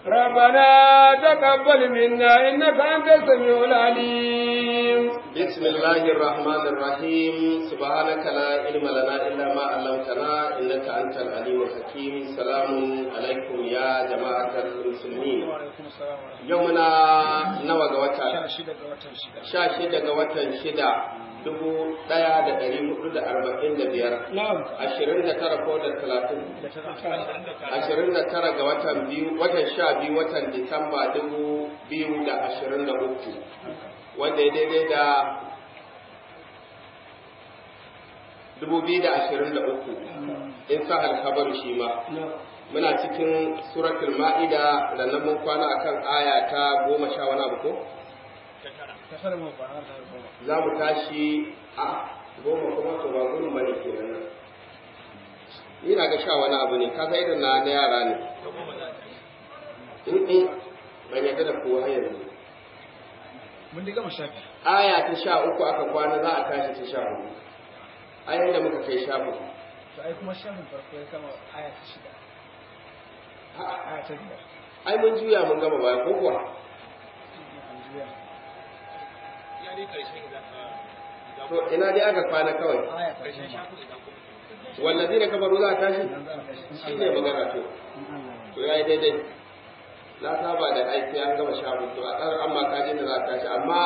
ربنا تقبل منا إنك أنت السميع العليم بسم الله الرحمن الرحيم سبحانك لا علم لنا إلا ما علمتنا إنك أنت العليم الحكيم سلام عليكم يا جماعة المسلمين يومنا نوى غوتا شاشة غوتا شدا dubu ɗaya da ɗari hudu da arba'in da biyar ashirin da tara ko da talatin ashirin da tara ga watan biyu watan sha biyu watan disamba dubu biyu da ashirin da uku wanda ya daidai da dubu biyu da ashirin da uku in sa alkabar shi ma muna cikin suratul ma'ida da nan mun kwana akan aya ta goma sha wani abu ko za mu tashi a goma kuma to ba gudun bane ke nan ni na ga sha wani abu ne ka irin na na yara ne in in ban yadda da kowa yanzu mun dai gama shafi aya ta sha uku aka kwana za a tashi ta sha hudu ayan da muka kai sha hudu to ai kuma shafin farko ya kama aya ta shida aya ta biyar ai mun juya mun gama baya ko kuwa an juya to ina dai aka kwana kawai aya ta goma wallazi da kafaru za a tashi nan za a tashi shi ne magana to in Allah ya to ya yi daidai na saba da aiki an gama sha hudu a ƙarar amma kajin da za a tashi amma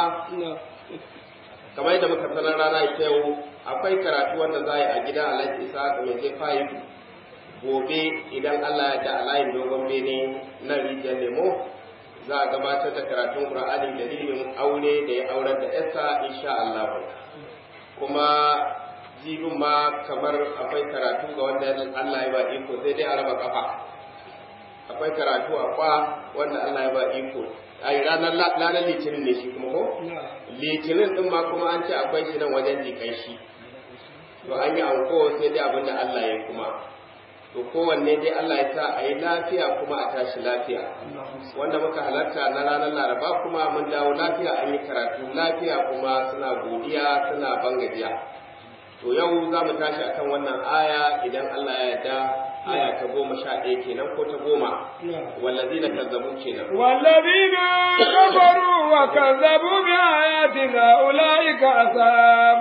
kamar yadda muka sanar rana ita yau akwai karatu wanda za a yi a gidan alhaji isa ga mai zai fayi gobe idan allah ya da alayin dogon bene na rijiyar lemo za a gabatar da karatun ƙur'ani dalilin aure da ya aurar da yasa insha allah kuma jibin ma kamar akwai karatu ga wanda allah ya ba iko sai dai a raba kafa akwai karatu a kwa wanda allah ya ba iko ai ranar ranar litinin ne shi kuma ko litinin din ma kuma an ce akwai shi nan wajen jikai shi to an yi anko sai dai abinda Allah ya kuma to kowanne dai Allah ya sa a yi lafiya kuma a tashi lafiya wanda muka halarta na ranar laraba kuma mun dawo lafiya an yi karatu lafiya kuma suna godiya suna bangajiya to yau za mu tashi akan wannan aya idan Allah ya yarda aya ta goma sha ɗaya kenan ko ta goma wallazina kazzabu kenan والذين كفروا وكذبوا بآياتنا أولئك أصحاب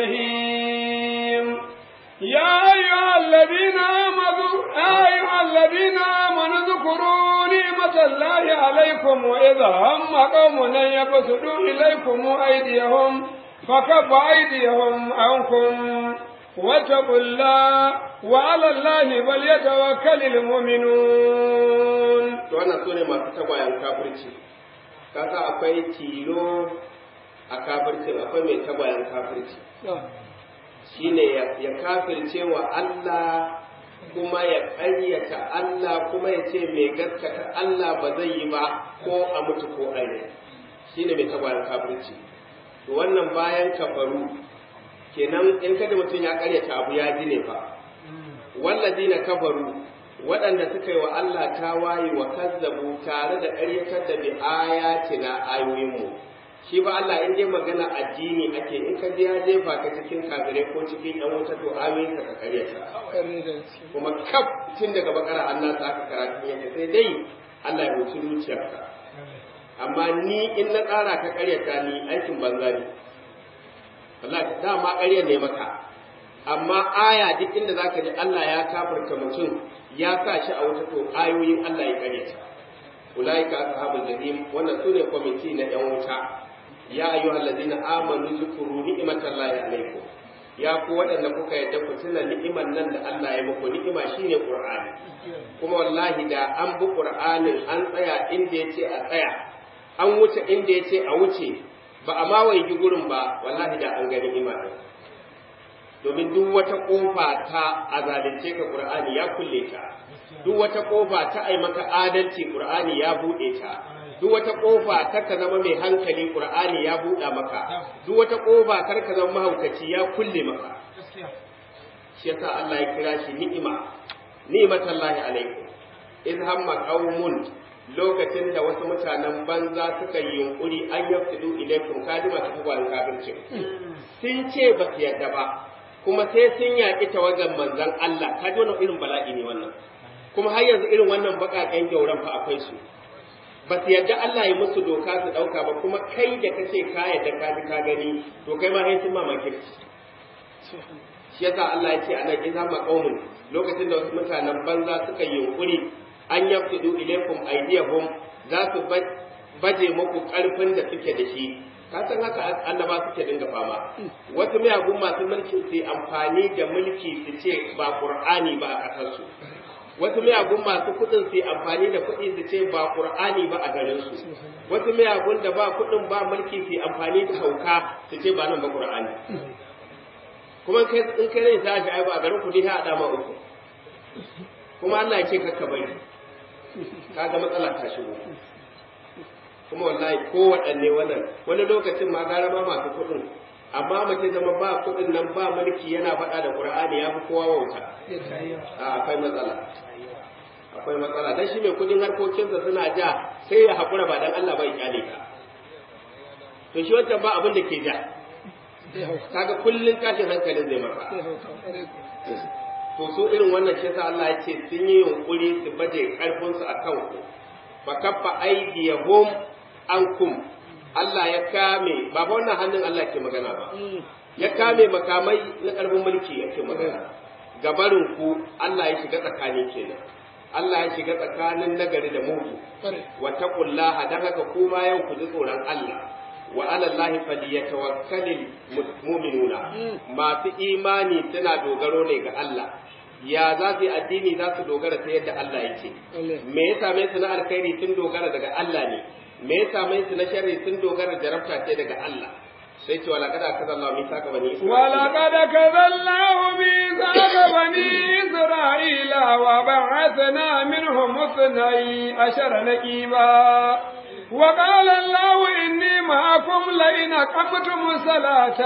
الجحيم يا أيها الذين آمنوا يا أيها الذين آمنوا اذكروا نعمة الله عليكم وإذا هم قوم أن يبسطوا إليكم أيديهم فكف أيديهم عنكم واتقوا الله وعلى الله فليتوكل المؤمنون to wannan sune masu tagwayen kafirci kasa akwai tilo a kafircin akwai mai tagwayen kafirci shine ya, ya kafirce wa Allah kuma ya ƙaryata Allah kuma ya ce mai gaskata Allah ba zai yi ba ko a mutu ko a yi shine mai tagwayen kafirci to wannan bayan kafaru kenan in kada mutum ya ƙaryata abu ya ji ne fa wallazina kafaru waɗanda suka yi wa Allah tawaye wa kazzabu tare da ƙaryatar da bi ayatina ayoyinmu shi ba Allah in dai magana addini ake in ka je ya jefa ka cikin kafirai ko cikin yan wuta to ayoyin ka ƙaryata kuma kaf tun daga bakara Allah ta aka karatu yake sai dai Allah ya huci zuciyarka amma ni in na ƙara ka ƙaryata ni aikin banza ne wallahi dama ƙarya ne maka amma aya duk inda zaka ji Allah ya kafarta mutum ya sa shi a wuta to ayoyin Allah ya kare ta ulaika ashabul jahim wannan sune kwamiti na yan wuta ya ayyuhal ladina amanu zkuru ni'matallahi alaikum ya ku waɗanda kuka yadda ku tuna ni'iman nan da Allah ya muku ni'ima shine Qur'ani kuma wallahi da an bi Qur'anin an tsaya inda yace a tsaya an wuce inda yace a wuce ba a ma waigi gurin ba wallahi da an ga ni'ima din domin duk wata kofa ta a zalunce ka Qur'ani ya kulle ta duk wata kofa ta ai maka adalci Qur'ani ya bude ta duk wata kofa ta ka zama mai hankali Qur'ani ya buɗa maka duk wata kofa kar ka zama mahaukaci ya kulle maka shi yasa Allah ya kira shi ni'ima ni'matallahi alaikum in hamma qaumun lokacin da wasu mutanen banza suka yi yunkuri an yafsidu ilaikum kadima ta kwan kafircin sun ce ba su yarda ba kuma sai sun yaƙi tawagan manzon Allah ka ji wannan irin bala'i ne wannan kuma har yanzu irin wannan baƙaƙen gyauran fa akwai su ba su yadda Allah ya musu doka su ɗauka ba kuma kai da kace ka yadda ka ji ka gani to kai ma sai sun mamaki shi yasa Allah ya ce a nan idza maqawmun lokacin da wasu mutanen banza suka yi yunkuri an yaftidu ilaykum aydiyahum za su baje muku karfin da suke da shi ka san haka annaba suke dinga fama wasu miyagun masu mulki su amfani da mulki su ce ba qur'ani ba a kasar su wasu miyagun masu kuɗin su amfani da kuɗi su ce ba qur'ani ba a garin su wasu miyagun da ba kuɗin ba mulki su amfani da hauka su ce ba nan ba qur'ani kuma in kai zai tashi ai ba a garin ku dai a dama uku kuma Allah ya ce kakka bari kaga matsala ta shigo kuma wallahi ko waɗanne wannan wani lokacin ma gara ma masu kuɗin amma mace zama ba kuɗin nan ba mulki yana faɗa da Qur'ani ya fi kowa wauta a akwai matsala akwai matsala dan shi mai kuɗin harkokinsa suna ja sai ya haƙura ba dan Allah ba ya kyale ka to shi wancan ba abin da ke ja kaga kullun tashin hankalin zai maka to su irin wannan shi yasa Allah ya ce sun yi yunkuri su baje karfin su akan ku fa kaffa aydiyahum ankum Allah ya kame ba ba wannan hannun Allah ke magana ba ya kame makamai na karfin mulki yake magana gabarin ku Allah ya shiga tsakani kenan Allah ya shiga tsakanin nagari da mugu wa taqullaha dan haka kuma yau ku ji tsoron Allah wa ala Allahi falyatawakkalul mu'minuna masu imani suna dogaro ne ga Allah ya za su yi addini za su dogara ta yadda Allah ya ce me ya same su na alkhairi sun dogara daga Allah ne me ya same su na sharri sun dogara jarabta ce daga Allah sai ce wala kada kaza Allah misaka bani wala kada kaza Allah misaka bani Isra'ila wa ba'athna minhum ithnay ashara naqiba وقال الله إني معكم لئن أقمتم الصلاة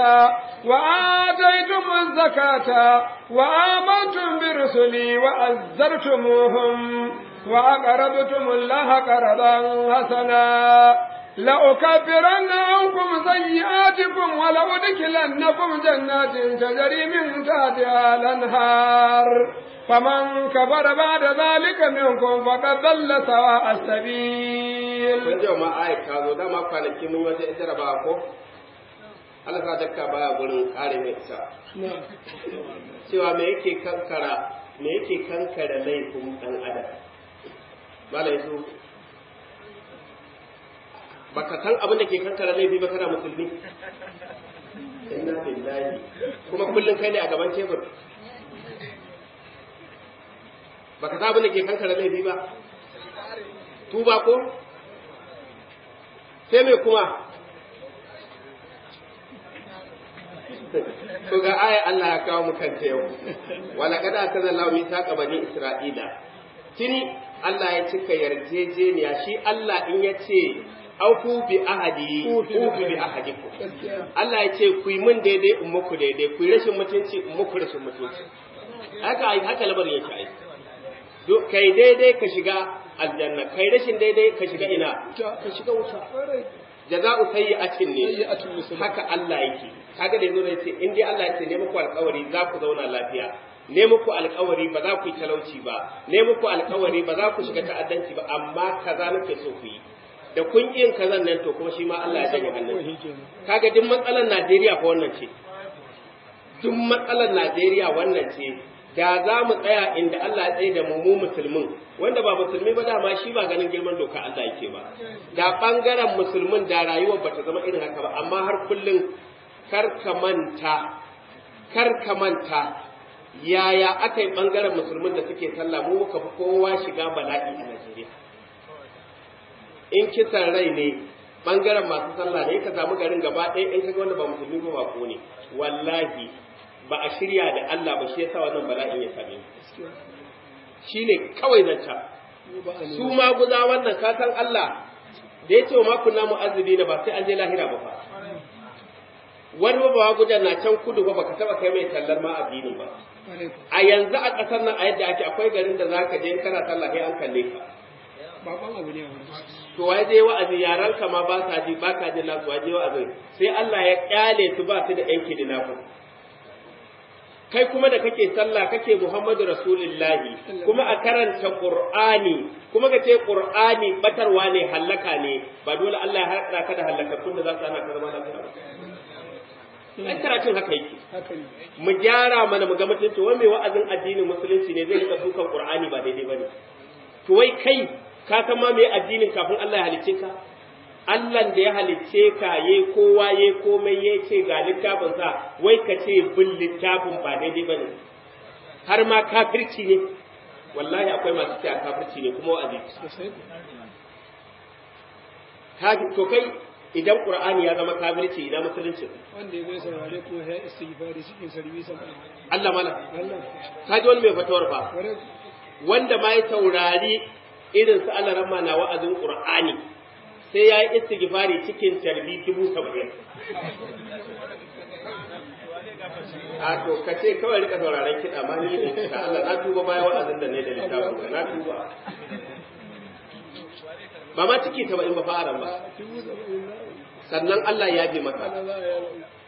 وآتيتم الزكاة وآمنتم برسلي وأزرتموهم وأقرضتم الله قرضا حسنا لأكبرن عنكم سيئاتكم ولأدخلنكم جنات تجري من تحتها الأنهار فمن كفر بعد ذلك منكم فقد ضل سواء السبيل. Kun ji ma ayat ka zo dama kwanaki mun wata ita raba ko? Allah sa dakka baya gurin kare mai ita. Cewa me yake kankara me yake kankara laifin dan adam? Malai su baka san abin da ke kankara laifi ba kana musulmi? Inna lillahi kuma kullum kai ne a gaban tebur. baka sa abin da ke kankara laifi ba tuba ko sai mai kuma to ga aya Allah ya kawo mu kanta yau wala kada aka zalla mi saka bani Isra'ila tuni Allah ya cika yarjejeniya shi Allah in ya ce auku bi ahadi uku bi ahadikum Allah ya ce ku yi min daidai in muku daidai ku yi rashin mutunci in muku rashin mutunci haka haka labarin yake aiki kai daidai ka shiga aljanna kai rashin daidai ka shiga ina ka shiga wuta jaza'u sayyi'atin ne haka Allah yake kaga da yazo ne ce in dai Allah ya ce ne muku alƙawari za ku zauna lafiya ne muku alƙawari ba za ku yi talauci ba ne muku alƙawari ba za ku shiga ta'addanci ba amma kaza nake so ku yi da kun yin kazan nan to kuma shi ma Allah ya janye hannun kaga duk matsalar Najeriya fa wannan ce duk matsalar Najeriya wannan ce da za mu tsaya inda Allah ya tsaye da mu mu musulmin wanda ba musulmi ba dama shi ba ganin girman doka Allah yake ba da bangaren musulmin da rayuwar ba ta zama irin haka ba amma har kullum kar ka manta kar ka manta yaya aka yi bangaren musulmin da suke sallah mu muka fi kowa shiga bala'i a Najeriya in kisan rai ne bangaren masu sallah ne ka samu garin gaba ɗaya in kaga wanda ba musulmi ba ba ko ne wallahi ba a shirya da Allah ba shi yasa wannan bala'in ya same mu shine kawai zanta su ma guza wannan ka san Allah da ya ce wa makunna mu'azzibi da ba sai an je lahira ba fa wani ba ba gudan na can kudu ba baka taba kai mai tallar ma addini ba a yanzu a ƙasar nan a yadda ake akwai garin da zaka je kana sallah sai an kalle ka baban abu ne to wai je wa'azi yaran ka ma ba sa ji ba ka ji nasu waje wa'azi sai Allah ya kyale su ba su da yanki da nafu kai kuma da kake sallah kake Muhammadu Rasulullahi kuma a karanta Qur'ani kuma ka ce Qur'ani batarwa ne hallaka ne ba dole Allah ya haɗa ka da hallakakkun da za su hana ka zama lafiya ba ai karatun haka yake haka ne mu gyara mana mu ga mutunci wai mai wa'azin addinin musulunci ne zai rika dukan Qur'ani ba daidai bane to wai kai ka san ma me addinin kafin Allah ya halicce ka Allah da ya halicce ka yayi kowa yayi komai ya ce ga littafin sa wai ka ce bin littafin ba daidai bane har ma kafirci ne wallahi akwai masu cewa kafirci ne kuma wa'azi sosai ku Kafi- to kai idan Qur'ani ya zama kafirci ina musulunci wanda ya zai saurare ko ya istighfari cikin sarbi sama Allah mana Allah ka ji wani mai fatawar fa ware wanda ma ya saurari irin su Allah ramma na wa'azin Qur'ani sai ya yi istighfari cikin tarbi dubu saba'in. A to ka ce kawai rika sauraron kiɗa ma ni ne ka Allah na tuba bayan wa'azin da ne da littafin ka na tuba. Ba ma ciki ta ba in ba fara ba dubu saba'in na sannan Allah ya bi maka. ana za a yi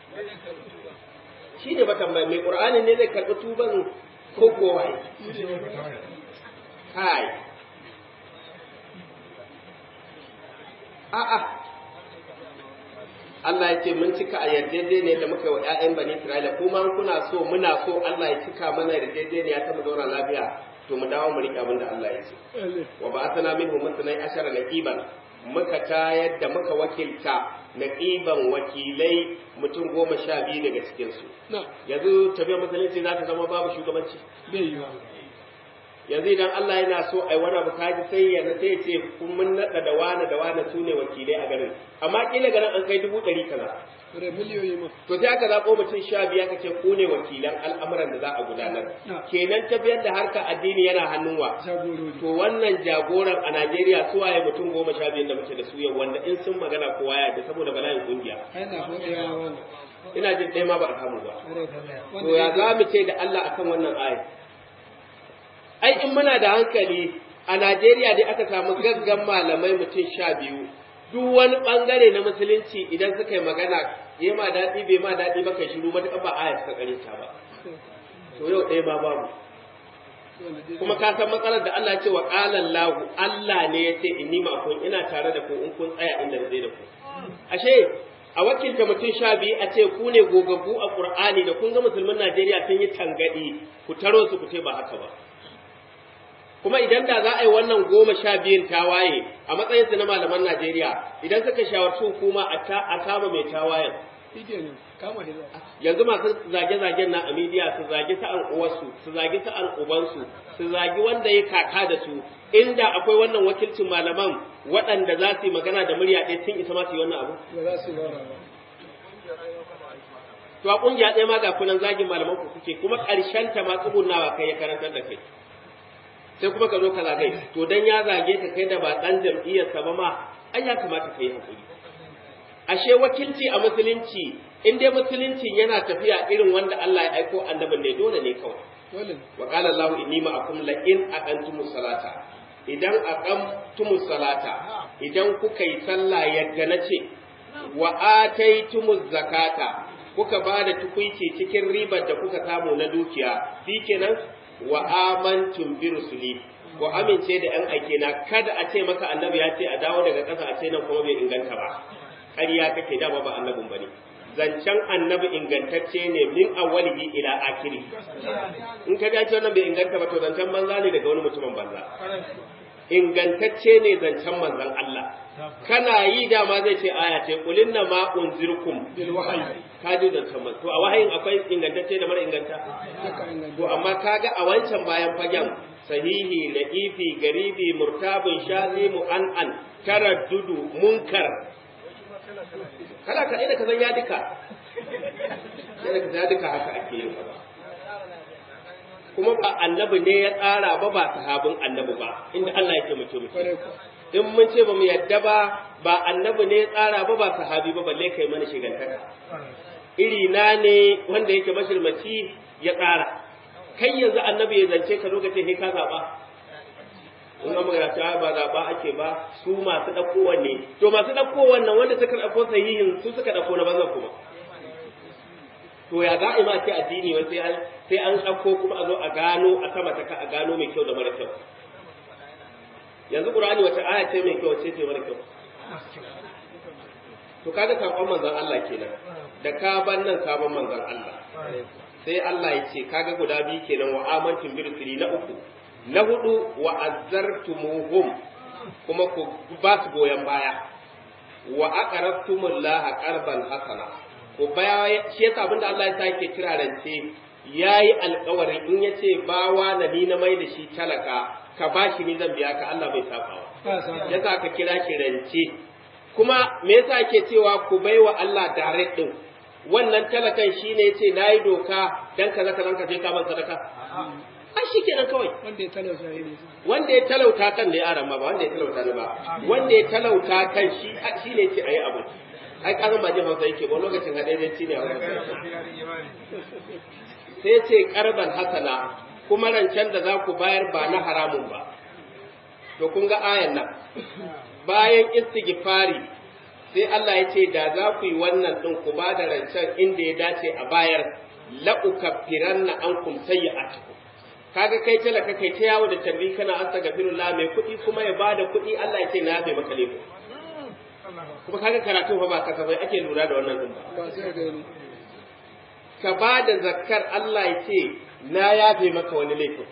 Shi ne ba tambaya mai Qur'ani ne zai karɓi tuban ko kowa Kai. A'a. Allah ya ce mun cika a yarjejeniya da muka yi wa ‘ya'yan bani Isra'ila, kuma in kuna so muna so Allah ya cika mana yarjejeniya ta mu zauna lafiya, to mu dawo mu riƙe abin da Allah ya ce. Allah Wa ba sana min musulai ashara na ƙiban, muka tayar da muka wakilta na ƙiban wakilai mutum goma sha biyu daga cikinsu. na Yanzu tafiyar musulunci za ta zama babu shugabanci. bai yi ba yanzu idan Allah yana so ai wani abu kaji sai ya sai ya ce kun mun nada da wani da wani su ne wakilai a garin amma kila garin an kai dubu ɗari kaza ware miliyoyi ma to sai aka zaɓo mutum sha biya ka ce ku ne wakilan al'amuran da za a gudanar Na. kenan tafiyar da harka addini yana hannun wa jagorori to wannan jagoran a Najeriya su waye mutum goma sha biyun da muke da su yau wanda in sun magana kowa ya da saboda bala'in kungiya ana hoɗewa wani ina jin ɗaya ma ba a samu ba ware to ya za mu ce da Allah akan wannan ayat ai in muna da hankali a Najeriya dai aka samu gaggan malamai mutum sha biyu duk wani bangare na musulunci idan suka yi magana ya ma daɗi bai ma daɗi ba kai shiru matuƙa ba ayat suka kare ta ba to yau ɗaya ma babu kuma ka san matsalar da Allah ya ce wa qala Allah Allah ne ya ce inni ma'akum ina tare da ku in kun tsaya inda na tsaye da ku ashe a wakilta mutum sha biyu a ce ku ne gogaggu a Qur'ani da kun ga musulmin Najeriya sun yi tangadi ku taro su ku ce ba haka ba kuma idan da za a yi wannan goma sha biyun tawaye a matsayin su na malaman Najeriya idan suka shawarci hukuma a ta a kama mai tawayen shi ne kama da za yanzu masu zage-zagen na a midiya su zagi sa'an uwarsu su zagi sa'an ubansu su zagi wanda ya kaka da su inda akwai wannan wakilcin malaman waɗanda za su yi magana da murya ɗaya sun isa ma su yi wannan abu ba za su yi bara ba to a ƙungiya ɗaya ma ga kunan zagin malaman ku kuke kuma ƙarshen ta ma tsugunawa kai ya karantar da kai sai kuma ka zo ka zagai to dan ya zage ka kai da ba ɗan jam'iyyarsa ba ma ai ya kamata ka yi hakuri ashe wakilci a musulunci in dai musulunci yana tafiya irin wanda Allah ya aiko annabin ne dole ne kawai dole ne wa qala Allah inni ma'akum la in aqantumus salata idan aqamtumus salata idan kuka yi sallah yadda nace wa ataitumuz zakata kuka ba da tukuici cikin ribar da kuka samu na dukiya shikenan wa amantum bi rusuli ko amince da yan aike na kada a ce maka annabi ya ce a dawo daga ƙasa a ce nan kuma bai inganta ba ƙarya kake dama ba annabin bane zancen annabi ingantacce ne min awwalihi ila akiri in ka dace wannan bai inganta ba to zancen banza ne daga wani mutumin banza ingantacce ne zancen manzon Allah kana yi dama zai ce aya ce kulin na ma unzirkum bil wahayi ka ji zancen man to a wahayin akwai ingantacce da mara inganta haka inganta to amma kaga a wancan bayan fagen sahihi la'ifi garibi murtabin shazi mu'an'an taraddudu munkar kala ka da ka san ya duka yadda ka ya duka haka ake yin ba kuma ba annabi ne ya tsara ba ba sahabin annabi ba inda Allah ya ce mu ce mu kware ku in mun ce ba mu yadda ba ba annabi ne ya tsara ba ba sahabi ba balle kai mana shigantaka iri na ne wanda yake mashirmaci ya tsara kai yanzu annabi ya zance ka lokacin sai ka zaba in an magana ta ba zaba ake ba su masu ɗauko wanne to masu ɗauko wannan wanda suka ɗauko sahihin su suka ɗauko na banzan kuma to to ya za a yi ma ce addini wai sai an sai an ɗauko kuma a zo a gano a sama ta ka a gano mai kyau da mara kyau yanzu qur'ani wata aya ce mai kyau wace ce mara kyau to kaga sakon manzon Allah kenan da ka ban nan ka ban manzon Allah sai Allah ya ce kaga guda biyu kenan wa amantum bi rusuli na uku na hudu wa azzartumuhum kuma ku ba su goyon baya wa aqrabtumullaha qarban hasana ku baya shi yasa abinda Allah ya sake kira rance yayi alƙawarin in yace bawa na ni na mai da shi talaka ka bashi ni zan biya ka Allah bai sabawa yasa ka kira ki rance kuma me yasa ake cewa ku baiwa Allah direct din wannan talakan shine yace nayi doka dan kaza kaza ka je ka ban sadaka ai shikenan kawai wanda ya talauta ya ne wanda ya talauta kan ne yaran ma ba wanda ya talauta ne ba wanda ya talauta kan shi shine yace ayi abu ai kasan ba jin hausa yake ba lokacin hadaidanci ne a wannan sai ce karban hasana kuma rancen da za ku bayar ba na haramun ba to kun ga ayan nan bayan istighfari sai Allah ya ce da za ku yi wannan din ku ba da rancen inda ya dace a bayar la ukaffiranna ankum sayyi'atikum kaga kai talaka kai ta yawo da tarbi kana astaghfirullah mai kuɗi kuma ya bada kuɗi Allah ya ce na yafe maka laifi kuma kaga karatu fa ba kasafai ake lura da wannan din ba ba sai ga ni ka ba da zakkar Allah ya ce na yafe maka wani laifin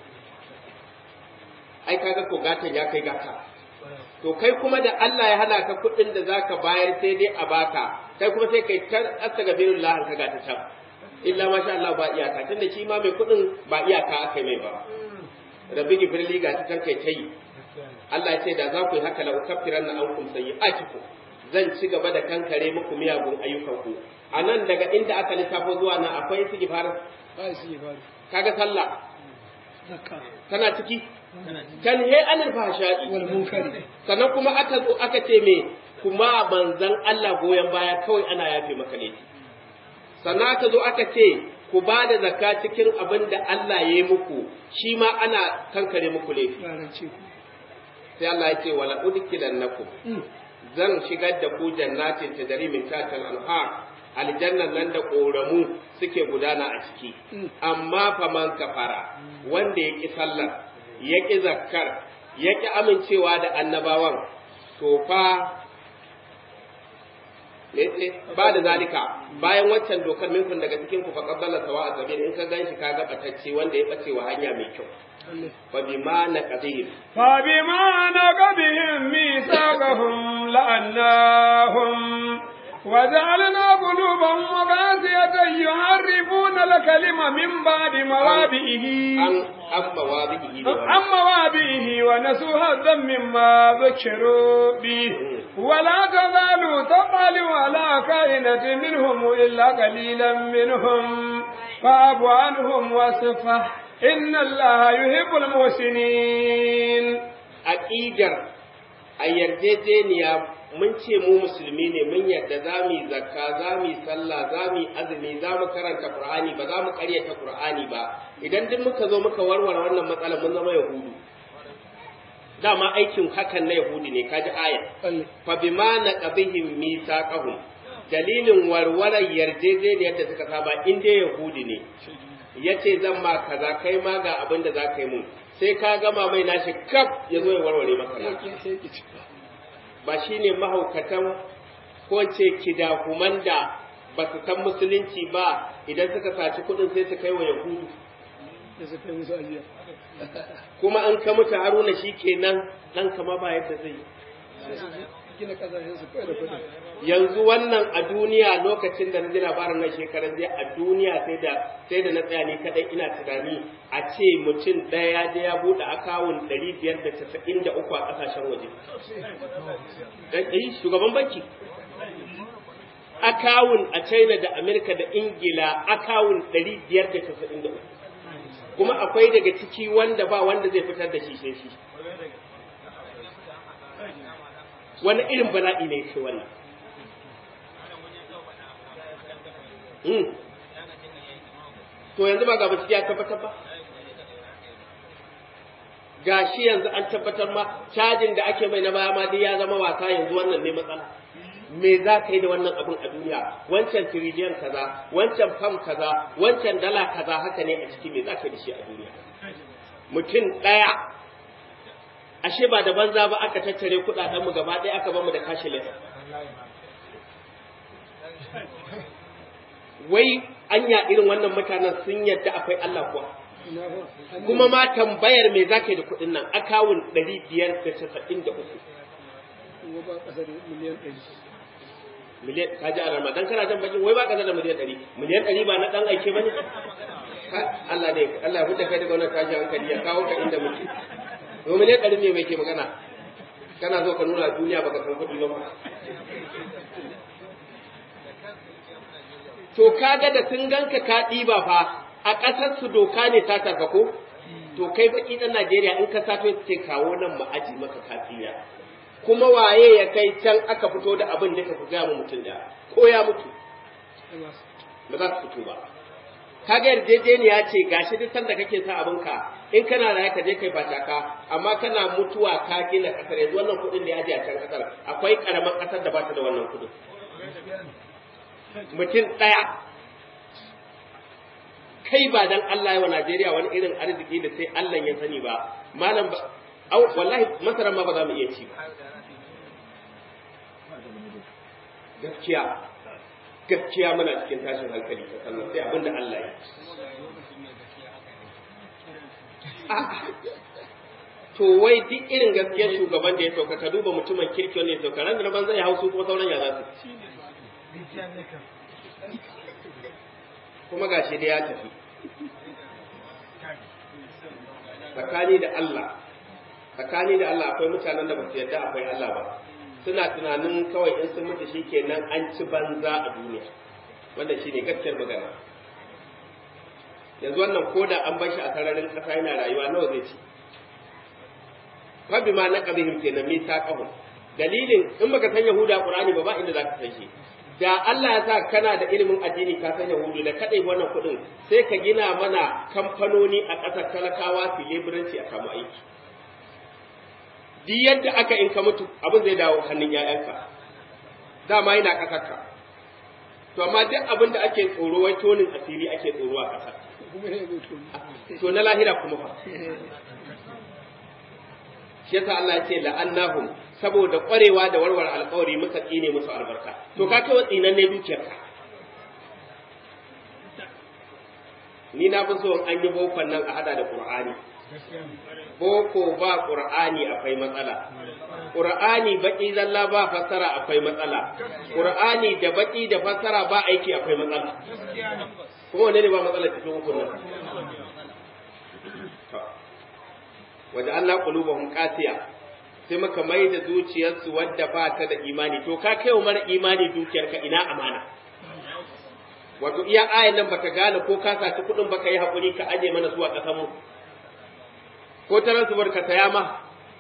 ai kaga ko gatan ya kai gata to kai kuma da Allah ya hana ka kuɗin da zaka bayar sai dai a baka kai kuma sai kai tar astaghfirullah ka gata can illa masha Allah ba iyaka tunda shi ma mai kuɗin ba iyaka aka mai ba rabbi gifirli ga ta kai ta yi Allah ya ce da za ku yi haka la ukaffiranna ankum sayyi'atikum zan ci gaba da kankare muku miyagun ayyukanku a nan daga inda aka lissafo zuwa nan akwai istighfar ba shi ba kaga sallah zakka tana ciki tanhe anil fahsha'i wal munkari sannan kuma aka zo aka ce me kuma manzon Allah goyon baya kawai ana yafe maka ne sannan aka zo aka ce ku ba da zakka cikin abin da Allah ya yi muku shi ma ana kankare muku laifi ba rance ku sai Allah ya ce wala udkilannakum zan shigar da ku jannatin tadari min tahtil anhar aljannan nan da ƙoramu suke gudana a ciki amma fa man kafara wanda ya ƙi sallar ya ƙi zakkar ya ƙi amincewa da annabawan to fa ba da zalika bayan waccan dokar minkun daga cikin ku fa qabbala sawa azabi in ka ganshi ka ga batacce wanda ya bace wa hanya mai kyau fa bima naqdihim فبما نقضهم ميثاقهم لأناهم وجعلنا قلوبهم قاسية يحرفون الكلم من بعد موابئه an amma wa bihi عن موابئه ونسوا هذا مما ذكروا به ولا تزال تطلع على كائنة منهم إلا قليلا منهم فاعف عنهم واصفح إن الله يحب المحسنين aqidar a yarjejeniya mun ce mu musulmi ne mun yadda za mu yi zakka za mu yi sallah za mu yi azumi za mu karanta qur'ani ba za mu karyata qur'ani ba idan duk muka zo muka warware wannan matsalar mun zama yahudu dama aikin hakan na yahudi ne kaji aya Allah fa bima naqabihim misaqahum dalilin warwarar yarjejeniyar da suka saba in dai yahudi ne yace zan ma kaza kai ma ga abin da za ka yi mun sai ka gama mai nashi kaf ya zo ya warware maka ya naka ki sai ki ci ba shi ne mahaukatan ko ce kidahuman da ba su san musulunci ba idan suka saci kuɗin sai su kai wa yahudu da su kai musu ajiya kuma an ka mutu haruna shi kenan ɗan kama ba yadda zai yi sai su gina kasashen su kai da kuɗi yanzu wannan a duniya lokacin da na ji labarin nan shekaran jiya a duniya sai da sai da na tsaya ni kadai ina tunani a ce mutum ɗaya da ya buɗe akawun ɗari biyar da casa'in da uku a ƙasashen waje dan eh shugaban banki akawun a China da Amerika da Ingila akawun ɗari biyar da casa'in da uku kuma akwai daga ciki wanda ba wanda zai fitar da shi sai shi wani irin bala'i ne ke wannan Hmm. to yanzu ba ga bincike ya tabbatar ba ga shi yanzu an tabbatar ma cajin da ake mai na baya ma dai ya zama wasa yanzu wannan ne matsala me za ka yi da wannan abin a duniya wancan tiriliyan kaza wancan fam kaza wancan dala kaza haka ne a ciki me za ka yi da shi a duniya mutum ɗaya ashe ba da banza ba aka tattare kuɗaɗen mu gaba ɗaya aka bamu da cashless wai anya irin wannan mutanen sun yadda akwai Allah kuwa kuma ma tambayar me za ka yi da kuɗin nan akawun ɗari biyar da casa'in da uku kuma ba ƙasa da miliyan ɗari miliyan ka ji a ramadan kana jan bakin wai ba ka da miliyan ɗari miliyan ɗari ba na ɗan aike ba ne Allah ne Allah ya fita kai daga wannan tashi hankali ya kawo ka inda muke to miliyan ɗari ne mai ke magana kana so ka nuna duniya baka san kuɗi ba to kaga da sun ganka ka ɗiba fa a ƙasar su doka ne ta taka ko to kai baki ɗan Najeriya in ka sato ce kawo nan mu aji maka kafiya kuma waye ya kai can aka fito da abin da ka fi gaya mutum da ko ya mutu ba za su fito ba kaga yarjejeniya ce gashi duk sanda kake sa abinka in kana raye ka je kai fataka amma kana mutuwa ka gina kasar yanzu wannan kuɗin da ya aje a can kasar akwai karamar kasar da ba ta da wannan kuɗin mutum ɗaya kai ba dan Allah wa Najeriya wani irin arziki da sai Allah ya sani ba malam ba au wallahi masaran ma ba za mu iya ci ba gaskiya gaskiya muna cikin tashin hankali ta sannan sai abinda Allah ya to wai duk irin gaskiyar shugaban da ya sauka ka duba mutumin kirki wanda ya sauka ran da ban zai hausu kuma sauran ya za su kuma gashi da ya tafi tsakani da Allah tsakani da Allah akwai mutanen da ba su yarda akwai Allah ba suna tunanin kawai in sun mutu shikenan an ci banza a duniya wanda shine gaskiyar magana yanzu wannan koda an bar shi a sararin ƙasa yana rayuwa nawa zai ci fa bima naqabihim kenan mi taqahum dalilin in baka san yahuda qur'ani ba ba inda zaka san shi da Allah ya sa kana da ilimin addini ka san yahudu da kadai wannan kuɗin sai ka gina mana kamfanoni a ƙasar talakawa su leburanci a samu aiki duk yadda aka in ka mutu abin zai dawo hannun ‘ya'yanka dama yana ƙasarka to amma duk abin da ake tsoro wai tonin asiri ake tsoro a ƙasar to na lahira kuma fa shi yasa Allah ya ce la'annahum saboda ƙwarewa da warware alƙawari muka tsine musu albarka to ka kai tsinan ne dukiyarka ni na fi so an yi bokon nan a hada da Qur'ani boko ba ƙur'ani akwai matsala ƙur'ani baƙi zalla ba fassara akwai matsala ƙur'ani da baƙi da fassara ba aiki akwai matsala kuma wane ne ba matsala cikin hukun nan waje Allah qulubuhum qasiya sai muka mai da zuciyarsu wadda ba ta da imani to ka kai wa mara imani dukiyarka ina amana wato iya ayan nan baka gane ko ka saci kuɗin baka yi haƙuri ka aje mana zuwa ƙasar mu ko ta ransu barka ta yama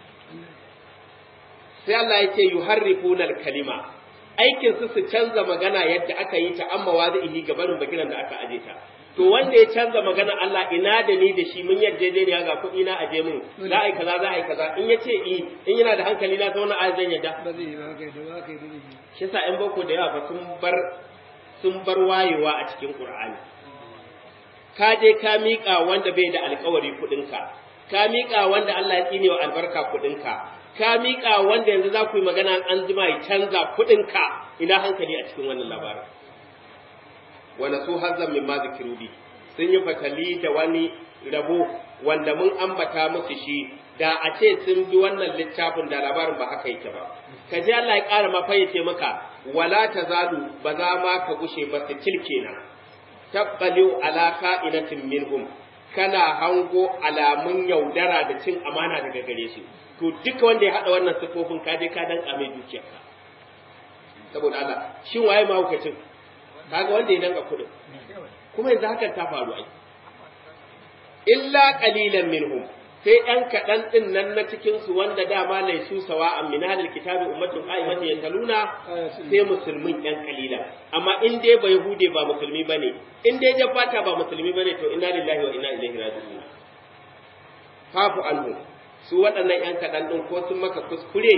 sai Allah ya ce yuharrifuna al-kalima aikin su su canza magana yadda aka yi ta amma wazihi ga barin bakiran da aka aje ta to wanda ya canza magana Allah ina da ni da shi mun yarjejeniya ga kuɗi na aje mun za a yi kaza za a yi kaza in ya ce i in yana da hankali na zauna a zan yadda ba zai yi ba kai da ba kai da zai shi yasa ƴan boko da yawa ba sun bar sun bar wayewa a cikin Qur'ani ka je ka miƙa wanda bai da alƙawari kuɗinka ka miƙa wanda Allah ya tsine wa albarka kuɗinka, ka miƙa wanda yanzu za ku yi magana an jima ya canza kuɗinka ina hankali a cikin wannan labarin. Wanda su hazzan min ma zikirubi sun yi fatali da wani rabo wanda mun ambata musu shi da a ce sun bi wannan littafin da labarin ba haka yake ba. Ka ji Allah ya ƙara mafayyace maka wala ta zalu ba za ma ka gushe ba su kenan. Tabbaliu ala ka'inatin minhum kana hango alamun yaudara da cin amana daga gare su to duka wanda ya haɗa wannan sifofin ka je ka danka mai dukiyarka saboda Allah shin waye mahaukacin kaga wanda ya danka kuɗin kuma yanzu hakan ta faru ai illa qalilan minhum sai ɗan kaɗan ɗin nan na cikin su wanda dama lai su sawa a minalil kitabi ummatun qaimatin yataluna sai musulmin ɗan kalila amma in dai ba yahude ba musulmi bane in dai ja fata ba musulmi bane to inna lillahi wa inna ilaihi raji'un fafu anhu su waɗannan ƴan kaɗan ɗin ko sun maka kuskure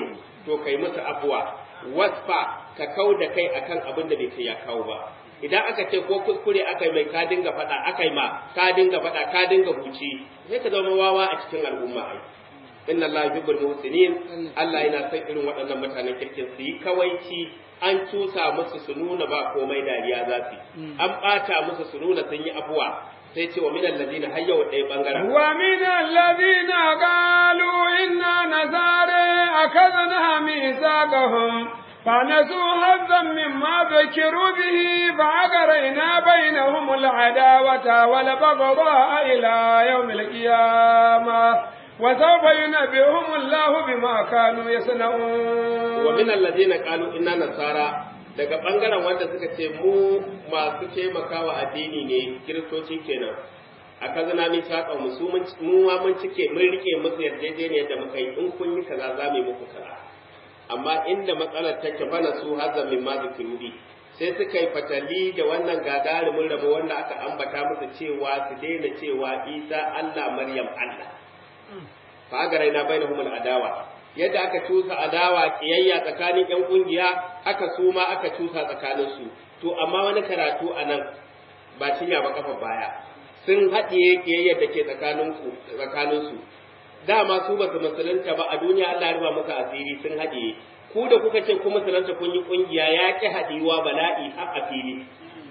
to kai musu abuwa wasfa ka kau da kai akan abin da bai kai ya kawo ba idan aka ce ko kuskure aka yi mai ka dinga faɗa aka yi ma ka dinga faɗa ka dinga huci sai ka zama wawa a cikin al'umma ai inna Allah yuhibbul muhsinin Allah yana son irin waɗannan mutanen kirkin su yi kawaici an cusa musu su nuna ba komai dariya za su an ɓata musu su nuna sun yi abuwa sai ce wa min alladina hayya wa ɗaya bangaren wa min alladina qalu inna nazara akadna misaqahum فنسوا حظا مما ذكروا به فأغرينا بينهم العداوة والبغضاء إلى يوم القيامة وسوف ينبئهم الله بما كانوا يصنعون ومن الذين قالوا إنا نصارى daga bangaren wanda suka ce mu masu taimakawa addini ne kiristoci kenan a kazana mi saka mu su mu ma mun cike mun rike musu yarjejeniyar da muka yi in kun yi kaza za mu yi muku kaza amma inda matsalar take bana su hazan min ma zikirudi sai suka yi fatali da wannan gagarumin rabo wanda aka ambata musu cewa su daina cewa isa allah maryam allah fa agarai na bainahum adawa yadda aka cusa adawa kiyayya tsakanin yan kungiya aka su ma aka cusa tsakanin su to amma wani karatu anan ba cinya ba kafa baya sun haɗiye kiyayyar da ke tsakanin tsakanin su dama su ba su musulunta ba a duniya Allah ya ruba muka asiri sun haɗiye ku da kuka ce ku musulunta kun yi kungiya ya ki haɗiwa bala'i har a fili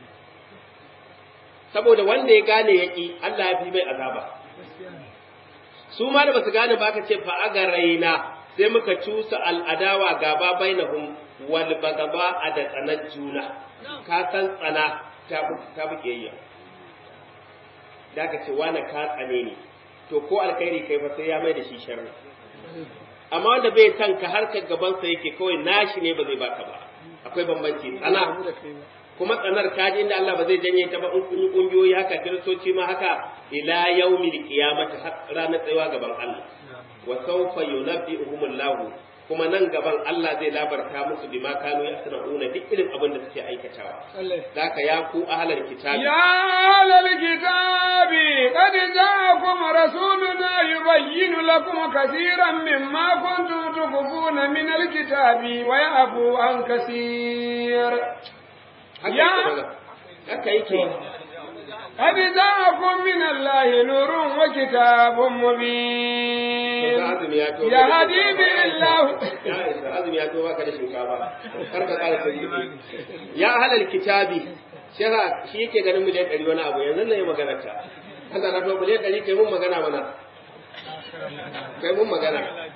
saboda wanda ya gane ya ki Allah ya fi mai azaba su ma da basu gane ba aka ce fa aga raina sai muka cusa al'adawa gaba bainahum wal bagaba a da tsanar juna ka san tsana ta fi kiyayya da ka ce wani ka tsane ne to ko alkhairi kai fa sai ya mai da shi sharri amma wanda bai san ka har ka gaban sa yake kawai nashi ne ba zai baka ba akwai bambanci tsana kuma tsanar kaji inda Allah ba zai janye ta ba in kun yi kungiyoyi haka kiristoci ma haka ila yaumil qiyamati har ranar tsayuwa gaban Allah wa sawfa yunabbi'uhumullahu kuma nan gaban Allah zai labarta musu bima kanu yasna'una duk irin abin da suke aikatawa zaka ya ku ahlal kitabi ya ahlal kitabi qad ja'akum rasuluna yubayyinu lakum kaseeran mimma kuntum tukhfuna min alkitabi wa ya'fu an kaseer ya haka yake قد جاءكم من الله نور وكتاب مبين يهدي به الله azumi ya to baka da shinkafa kar ka kara sai ya halal kitabi shara shi yake ganin miliyan ɗari wani abu yanzu na yi magana ta Allah na to miliyan ɗari kai mun magana mana kai mun magana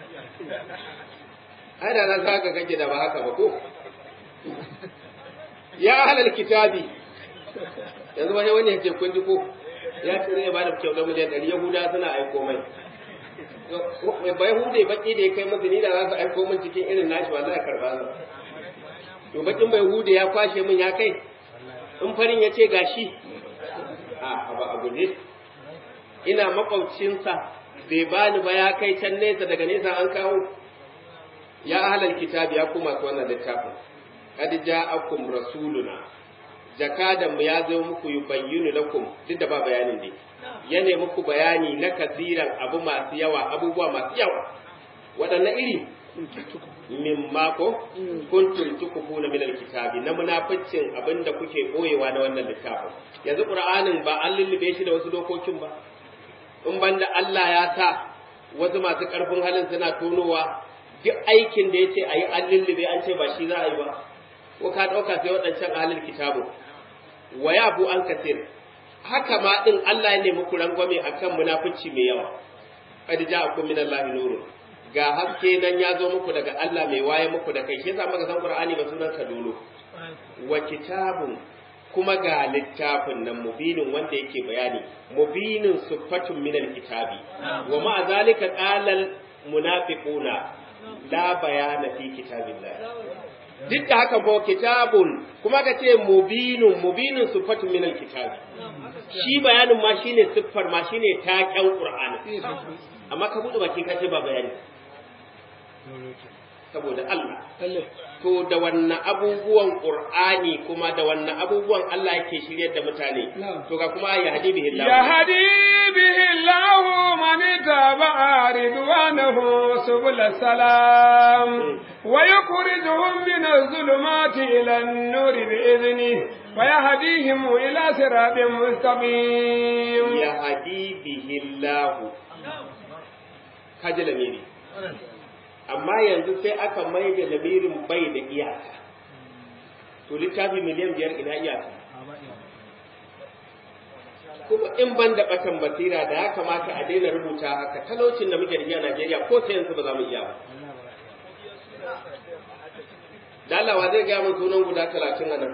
ai da na saka kake da ba haka ba ko ya halal kitabi yanzu wani wani ya ce kun ji ko ya ce zai ba da kyautar miliyan ɗari yahuda suna aiko mai bai hude baki da ya kai musu ni da za su aiko min cikin irin nashi ba za a karɓa su to bakin bai hude ya kwashe min ya kai in farin ya ce gashi a ba a guje ina makwabcinsa bai bani ba ya kai can nesa daga nesa an kawo ya ahlal kitabi ya kuma su wannan littafin qad ja'akum rasuluna jakadan mu ya zo muku yubayyinu lakum duk da ba bayanin dai ya ne muku bayani na kasiran abu masu yawa abubuwa masu yawa waɗanne iri min mako kuntum tukufuna min alkitabi na munaficcin abinda kuke boyewa na wannan littafin yanzu qur'anin ba an lullube shi da wasu dokokin ba in banda Allah ya sa wasu masu karfin halin suna tonowa duk aikin da yace ayi an lullube an ce ba shi za a yi ba ko ka dauka sai waɗancan ahlul kitabu wa yabu an kasir haka ma din Allah ya nemi ku rangwame akan munafici mai yawa qad ja'akum min Allahi nurun ga haske nan ya zo muku daga Allah mai waye muku da kai shi yasa muka san Qur'ani ba sunan ka dolo wa kitabun kuma ga littafin nan mubinin wanda yake bayani mubinin siffatun min alkitabi wa ma zalika qala munafiquna la bayana fi kitabillah duk da haka ba kitabun kuma ka ce mubinun mubinun siffatun min alkitabi shi bayanin ma shine siffar ma shine taken qur'ani amma ka bude baki ka ce ba bayani saboda Allah lalle to da wannan abubuwan Qur'ani kuma da wannan abubuwan Allah yake shiryar da mutane Na'am. to ga kuma ya hadi bihi Allah يهدي به الله من اتبع رضوانه سبل السلام ويخرجهم من الظلمات إلى النور بإذنه ويهديهم إلى صراط مستقيم ya hadi bihi Allah kaji lamiri amma yanzu sai aka mai da lamirin bai da iyaka to littafi miliyan biyar ina iyaka kuma in ban da batan basira da ya kamata a daina rubuta haka talaucin da muke da shi a Najeriya ko sai yanzu ba za mu iya ba dalawa zai gaya mun sunan guda talatin a nan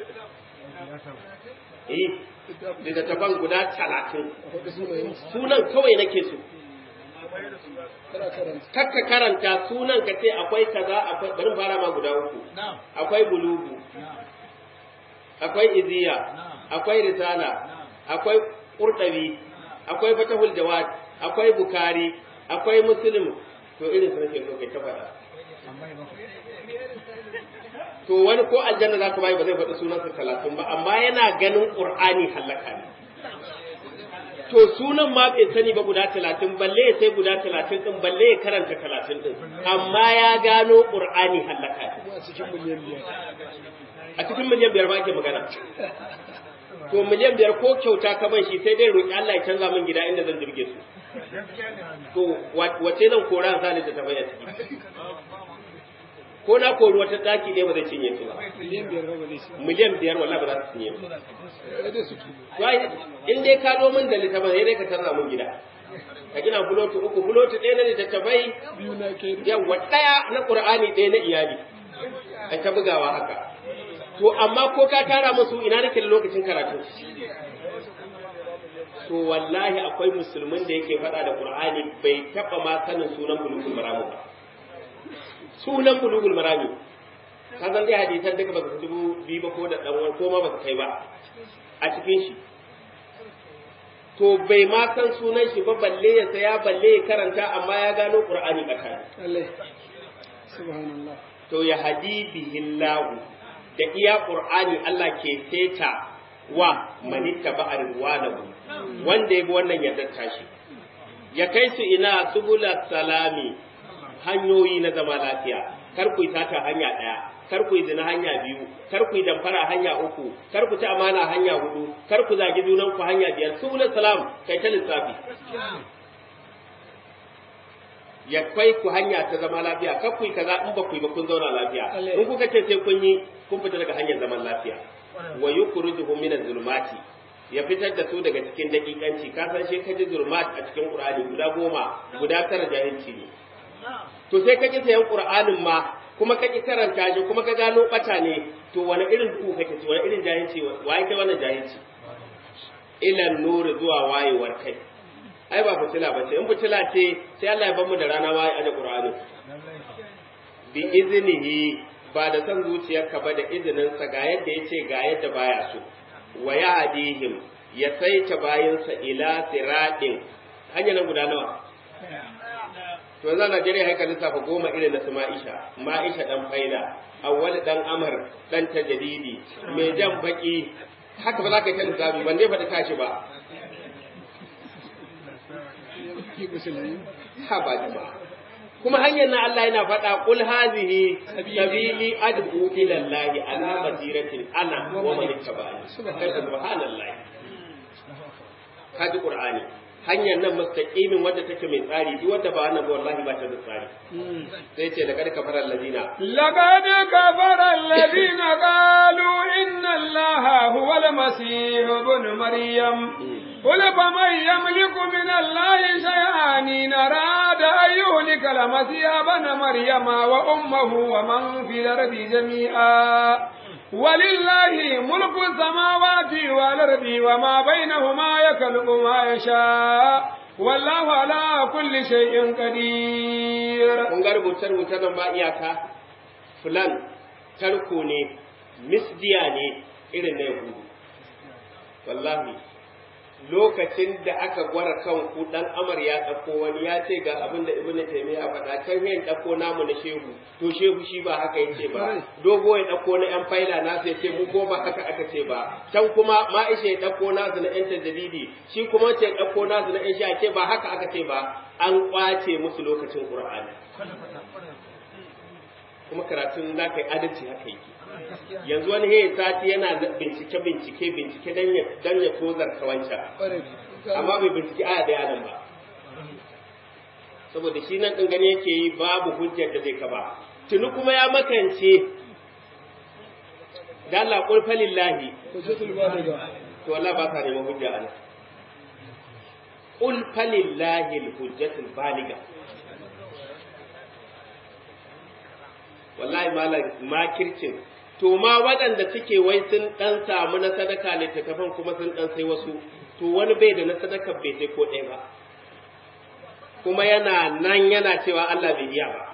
eh littattafan guda talatin akwai sunayen su sunan kawai nake so kana karanta kakka karanta sunan ka ce akwai kaza akwai bari mu fara ma guda uku akwai bulugu akwai iziya akwai risala akwai qurdabi akwai fatahul jawad akwai bukari akwai muslim to irin su nake so kai ta faɗa to wani ko aljanna za ka bayi ba zai faɗi sunansa talatin ba amma yana ganin qur'ani halaka ne to sunan ma bai sani ba guda talatin balle ya sai guda talatin din balle ya karanta talatin din amma ya gano qur'ani halaka ne kuma a cikin miliyan biyar a cikin miliyan biyar ba ake magana to miliyan biyar ko kyauta ka ban shi sai dai roƙi Allah ya canza min gida inda zan jirge su to wa- wace zan kora sa da ta bayyana ciki ko na kori wata daki ne ba zai cinye su ba miliyan biyar ba ba zai shi miliyan biyar wallahi ba za su cinye ba sai dai su tuba Wai, in dai ka zo min da littafin sai dai ka canza min gida ka gina fulotu uku fulotu ɗaya na littattafai biyu na kai yawa ɗaya na ƙur'ani ɗaya na iyali a ta bugawa haka to amma ko ka tara musu ina nake da lokacin karatu to wallahi akwai musulmin da yake faɗa da ƙur'ani bai taɓa ma sanin sunan bulugul marami ba sunan bulugul marami ka san dai hadisan duka ba su dubu biyu ba ko da ɗan wani ko ma ba su kai ba a cikin shi to bai ma san sunan shi ba balle ya saya balle ya karanta amma ya gano ƙur'ani tsakani lalle subhanallah to ya hadi bihillahu da iya qur'ani Allah ke seta wa manitta ba arwanahu wanda yabi wannan yardar tashi ya kai su ina subula salami hanyoyi na zama lafiya kar ku yi sata hanya daya kar ku yi zina hanya biyu kar ku yi damfara hanya uku kar ku ci amana hanya hudu kar ku zagi junan ku hanya biyar subula salam kai ta lissafi ya kai ku hanya ta zama lafiya kar ku yi kaza in ba ku yi ba kun zauna lafiya Allah. in kuka ce sai kun yi kun fita daga hanyar zaman lafiya wa yukhrijuhum min zulumati ya fitar da su daga cikin dakikanci ka san shi kaji zulmat a cikin qur'ani guda goma guda tara jahilci ne to sai ka ki sayan qur'anin ma kuma ka ki karanta shi kuma ka gano bata ne to wani irin ku kake ci wani irin jahilci waye kai wannan jahilci ila nuri zuwa wayewar kai ai ba fitila ba ce in fitila ce sai Allah ya bar mu da rana ma ya aje qur'ani bi iznihi ba da san zuciyarka ba da izininsa ga yadda ya ce ga yadda baya so wa ya adihim ya saita bayansa ila siraɗin hanya nan guda nawa to yanzu a Najeriya haika lissafa goma irin na su Ma'isha Ma'isha dan faida awwal dan Amar dan tajadidi mai jan baki haka ba za ka yi ta lissafi ban dai faɗi tashi ba ki musulmi ha ba jama'a kuma hanyar na Allah yana faɗa qul hazihi sabili ad'u ila Allah ala basiratin ana wa man ittaba'ani subhanallahi kaji qur'ani hanyar nan mustaqimin wadda take mai tsari duk wadda ba wannan ba wallahi ba ta da tsari sai ce laqad kafara allazina لقد كفر الذين قالوا إن الله هو المسيح ابن مريم قل فمن يملك من الله شيئا إن أراد أن يهلك المسيح ابن مريم وأمه ومن في الأرض جميعا ولله ملك السماوات والأرض وما بينهما يخلق ما يشاء والله على كل شيء قدير kun ga rubuce rubuce nan ba iyaka fulan tarko ne misdiya ne irin na yahudu wallahi lokacin da aka gwara kan ku dan amar ya ɗauko wani ya ce ga abin da ibnu taymiya faɗa kan yin ɗauko namu na shehu to shehu shi ba haka yace ba dogo ya ɗauko na yan faila nasu yace mu ko ba haka aka ce ba can kuma ma'isha ya ɗauko nasu na yan tajadidi shi kuma ce ɗauko nasu na yan sha ce ba haka aka ce ba an kwace musu lokacin qur'ani kuma karatun za ka yi adalci haka yake yanzu wani he sati yana bincike bincike bincike dan ya dan ya tozar wancan amma bai bincike aya daya nan ba saboda shi nan din gani yake yi babu hujjar da zai kaba tuni kuma ya makance da Allah qul falillahi hujjatul baliga to Allah ba sa neman hujja ana qul falillahi alhujjatul baliga wallahi malam makircin to ma waɗanda suke wai sun ɗan samu na sadaka littattafan kuma sun ɗan sai wasu to wani bai da na sadaka bai sai ko ɗaya ba kuma yana nan yana cewa Allah bai iya ba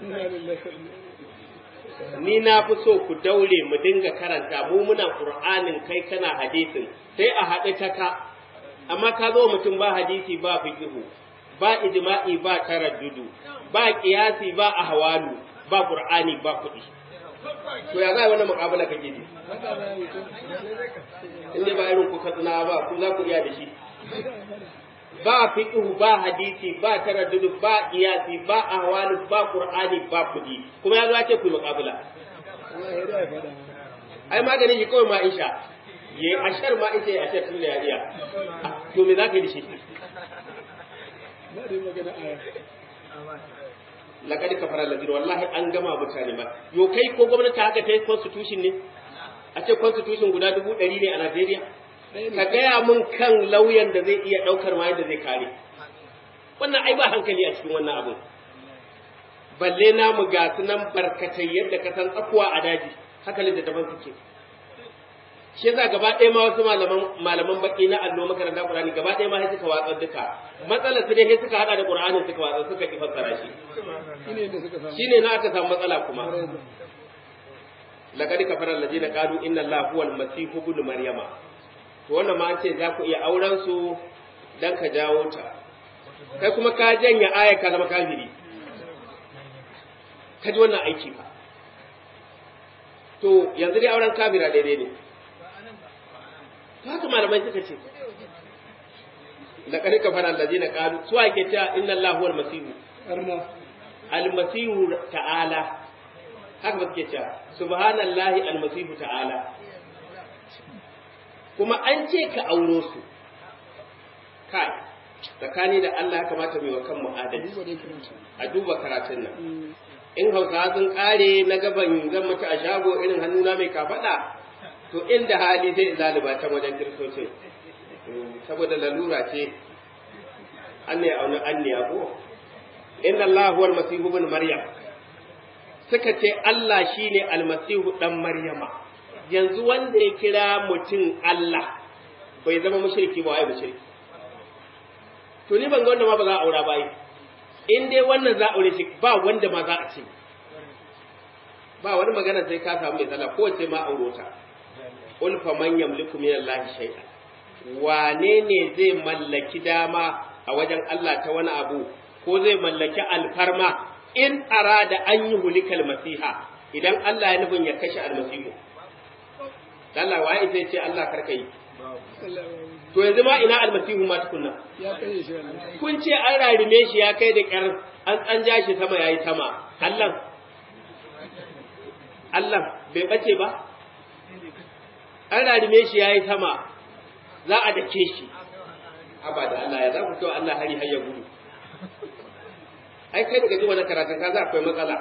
ni na fi so ku daure mu dinga karanta mu muna qur'anin kai kana hadisin sai a haɗu ta ka amma ka zo mutum ba hadisi ba fiqhu ba ijma'i ba taraddudu ba qiyasi ba ahwalu ba qur'ani ba kuɗi to ya za wannan muƙabala kake ji in dai ba irin ku katsina ba ku za ku iya da shi ba fiqhu ba hadisi ba taraddudu ba qiyasi ba ahwalu ba qur'ani ba kuɗi kuma ya zo ya ce ku muƙabala ai maganin shi kawai ma isha ye ashar ma isha ya ashar tun da ya iya to me za ka yi da shi laqad kafara alladhina wallahi an gama mutane ba yo kai ko gwamnati haka ta yi constitution ne a ce constitution guda dubu ɗari ne a Najeriya ka gaya mun kan lauyan da zai iya ɗaukar ma yadda zai kare wannan ai ba hankali a cikin wannan abun balle namu ga su nan barkatai yadda ka san tsakuwa a daji haka littattafan suke shi yasa gaba ɗaya ma wasu malaman malaman baki na allo makaranta Qur'ani gaba ɗaya ma sai suka watsar duka matsalar su dai sai suka hada da Qur'ani suka watsar suka ki fassara shi shine na aka samu matsala kuma laqad kafara alladhina qalu inna allaha huwal masih ibn maryama to wannan ma an ce za ku iya auren su dan ka jawo ta kai kuma ka janya aya ka zama kafiri ka ji wannan aiki fa to yanzu dai auren kafira daidai ne haka malamai suka ce laqad kafara alladhina qalu su ake cewa inna allaha huwal masih al-masih ta'ala haka ba suke cewa subhanallahi al-masih ta'ala kuma an ce ka auro su kai tsakani da Allah ya kamata mu yi wa kanmu adalci a duba karatun nan in hausa sun kare na gaban zan mutu a shago irin hannuna mai kafaɗa to inda hali zai zaliba ta wajen kiristocin saboda lalura ce an ne auna an ne abu inna Allah huwa almasihu ibn maryam suka ce Allah shine almasihu dan maryama yanzu wanda ya kira mutum Allah bai zama mushriki ba wai mushriki to ni ban ga wanda ma ba za a aura ba yi in dai wannan za a aure shi ba wanda ma za a ce ba wani magana sai ka samu mai tsala ko ce ma auro ta qul fa man yamliku min allahi shay'an wane ne zai mallaki dama a wajen Allah ta wani abu ko zai mallaki alfarma in arada an yi hulikal masiha idan Allah ya nufin ya kashe almasihu Allah waye sai ce Allah karka yi to yanzu ma ina almasihu ma tukunna ya kai shi wannan kun ce an rarime shi ya kai da kyar an an ja shi sama yayi sama Allah Allah bai bace ba an rarime shi yayi sama za a dake shi abada Allah ya za ku to Allah hari har ya gudu ai kai daga ji wani karatun ka za akwai matsala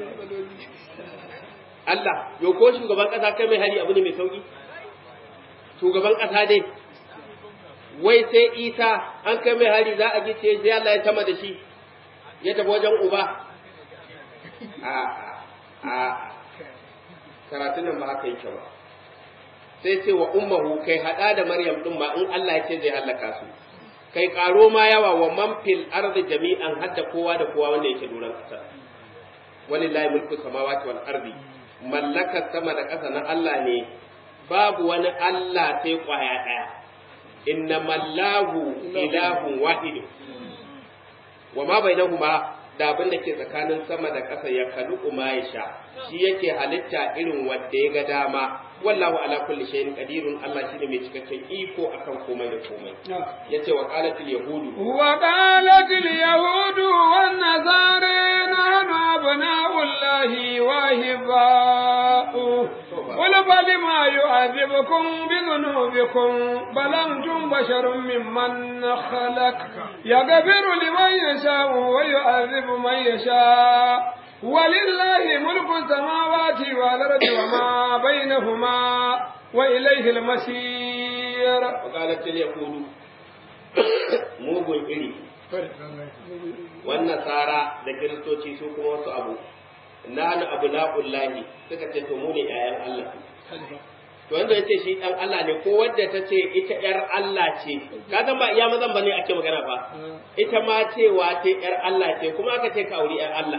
Allah yo ko shugaban kasa kai mai hari abu ne mai sauki shugaban kasa dai wai sai Isa an kai mai hari za a gice sai Allah ya tama da shi ya tafi wajen uba a a karatun nan ba haka yake ba sai ce wa ummuhu kai hada da Maryam din ba in Allah ya ce zai halaka su kai karo ma yawa wa man fil ardi jami'an hadda kowa da kowa wanda yake doron kasa walillahi mulku samawati wal ardi mallakar sama da ƙasa na Allah ne babu wani Allah sai kwaya ɗaya innamallahu ilahun wahid wa ma bainahuma da abin da ke tsakanin sama da ƙasa ya kalu ma ya sha shi yake halitta irin wanda ya ga dama wallahu ala kulli shay'in qadirun Allah shine mai cikakken iko akan komai da komai yace wa qalatil yahudu wa qalatil yahudu wan nasara nahnu abna'ullahi wa hibba'u qul falima yu'adhibukum bi dhunubikum bal antum basharun mimman khalaq yaghfiru liman yasha'u wa yu'adhibu man yasha' ولله ملك السماوات والأرض وما بينهما وإليه المسير وقالت اليهود mugun iri wannan tsara da kiristoci su kuma wasu abu nanu abu na'ullahi suka ce to mu ne ƴaƴan Allah to wanda yace shi dan Allah ne ko wanda ta ce ita ƴar Allah ce ka san ba iya mazan bane ake magana ba ita ma cewa ce ƴar Allah ce kuma aka ce ka auri ƴar Allah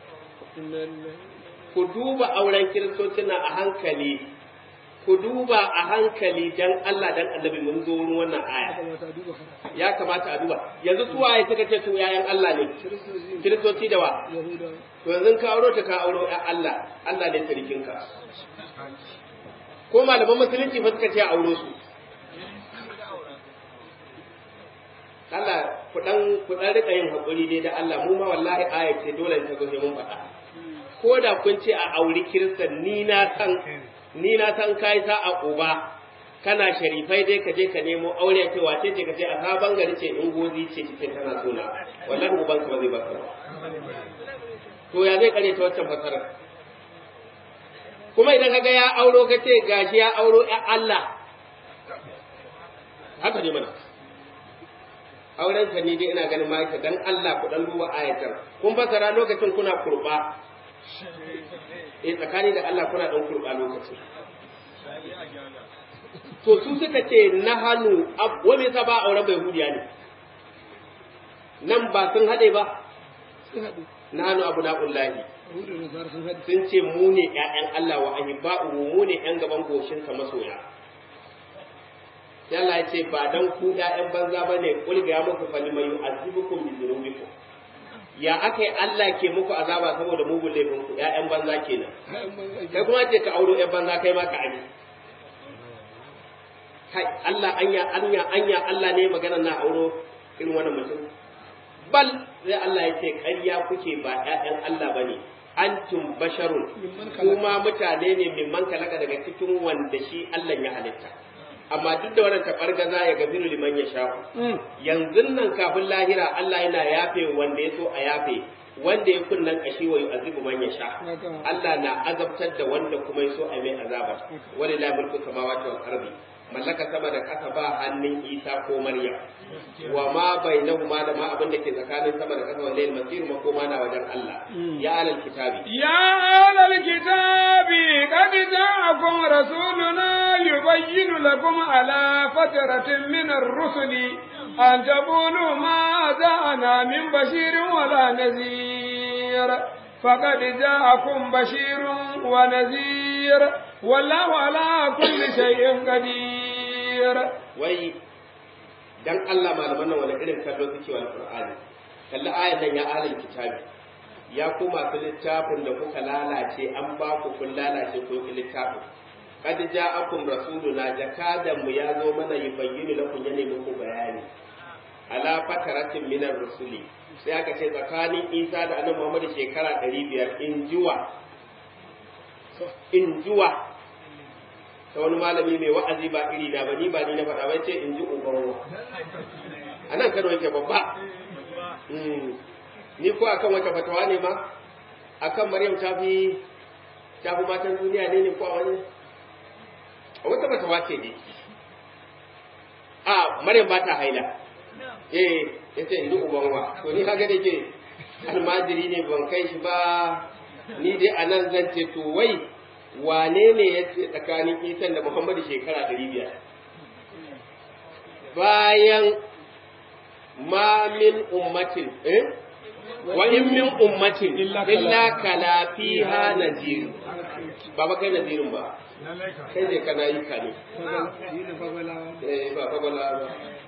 ku duba auren kiristocina a hankali ku duba a hankali dan Allah dan annabi mun zo wurin wannan aya ya kamata a duba yanzu su waye suka ce su yayan Allah ne kiristoci da wa to yanzu ka auro ta ka auro ya Allah Allah ne sarkin ka ko malaman musulunci fa suka ce a auro su Allah ku dan ku dan rika yin hakuri dai da Allah mu ma wallahi aya ce dole ta zo mun faɗa ko da kun ce a auri kiristan ni na san ni na san kai sa a uba kana sharifai dai ka je ka nemo aure ce wace ce ka ce a sabon gari ce in gozi ce ce tana so na wallahi uban ka ba zai baka ba to ya zai kare ta waccan fasarar kuma idan kaga ya auro ka ce gashi ya auro ya Allah haka ne mana auren ka ni dai ina ganin ma dan Allah ku dan duba ayatar kun fasara lokacin kuna kurba eh tsakani da Allah kuna dan kurba lokacin to su suka ce na hannu wa me yasa ba auren bai hudiya ne nan ba sun haɗe ba na hannu abu na'ullahi sun ce mu ne ƴaƴan Allah wa ahibba'u mu ne ƴan gaban goshin sa masoya sai Allah ya ce ba dan ku ƴaƴan banza bane kul ga muku fa liman yu'azibukum bi dhunubikum ya akai Allah ke muku azaba saboda mugun laifin ku ƴaƴan banza kenan kai kuma ce ka auro ƴan banza kai ma ka aji kai Allah anya anya anya Allah ne magana na auro irin wannan mutum bal sai Allah ya ce ƙarya kuke ba ƴaƴan Allah bane antum basharun kuma mutane ne mimman kalaka daga cikin wanda shi Allah ya halitta amma duk da wannan tabargaza ya gafiru liman ya sha yanzu nan kafin lahira Allah yana yafe wanda ya so a yafe wanda ya kunnan kashi wa yu'azibu man ya sha Allah na azabtar da wanda kuma ya so a mai azaba wani la mulku samawati wal ardi mallaka sama da kasa ba hannun Isa ko Maryam wa ma bainahuma da ma abin da ke tsakanin sama da kasa wa layl masir makoma na wajen Allah ya alal kitabi ya alal kitabi qad ja'akum rasuluna yubayyinu lakum ala fatratin min ar-rusuli an taqulu ma ja'ana min bashirin wala nadhir فقد جاءكم بشير ونذير والله على كل شيء قدير wai dan Allah malaman nan wani irin kallo suke wa alqur'ani kalli ayan nan ya ahlul kitabi ya ku masu littafin da kuka lalace an ba ku kun lalace kun ki littafin kad ja'akum rasuluna jakadan mu ya zo mana yubayyinu lakum yana muku bayani ala fataratin minar rusuli sai aka ce tsakanin isa da annabi muhammad shekara ɗari biyar in juwa in juwa ta wani malami mai wa'azi ba iri na ba ni ba ni na faɗa ba ce in ji ubanwa a nan kano yake babba ni ko akan wata fatawa ne ma akan maryam ta fi ta fi matan duniya ne ne ko a wani a wata fatawa ce ne a maryam ba ta haila eh yace in ji ubanwa to ni kaga da ke almajiri ne ban kai shi ba ni dai a nan zan ce to wai wane ne ya ce tsakanin isan da muhammadu shekara ɗari biyar bayan ma min ummatin eh wa in min ummatin illa kala fiha nazir ba ba kai nazirin ba kai ne kana yi ka ne eh ba ba bala ba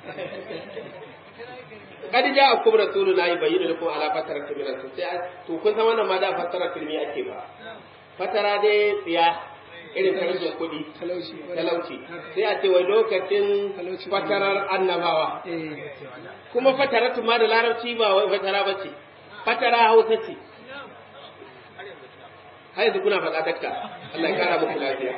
kadi ja akum rasuluna yubayyinu lakum ala fataratin min sai to kun san wannan ma da fataratin me ake ba fatara dai tsiya irin karfin kuɗi talauci sai a ce wai lokacin fatarar annabawa kuma fataratu ma da larabci ba wai fatara ba ce fatara hausa ce har yanzu kuna faɗa dakta Allah ya kara muku lafiya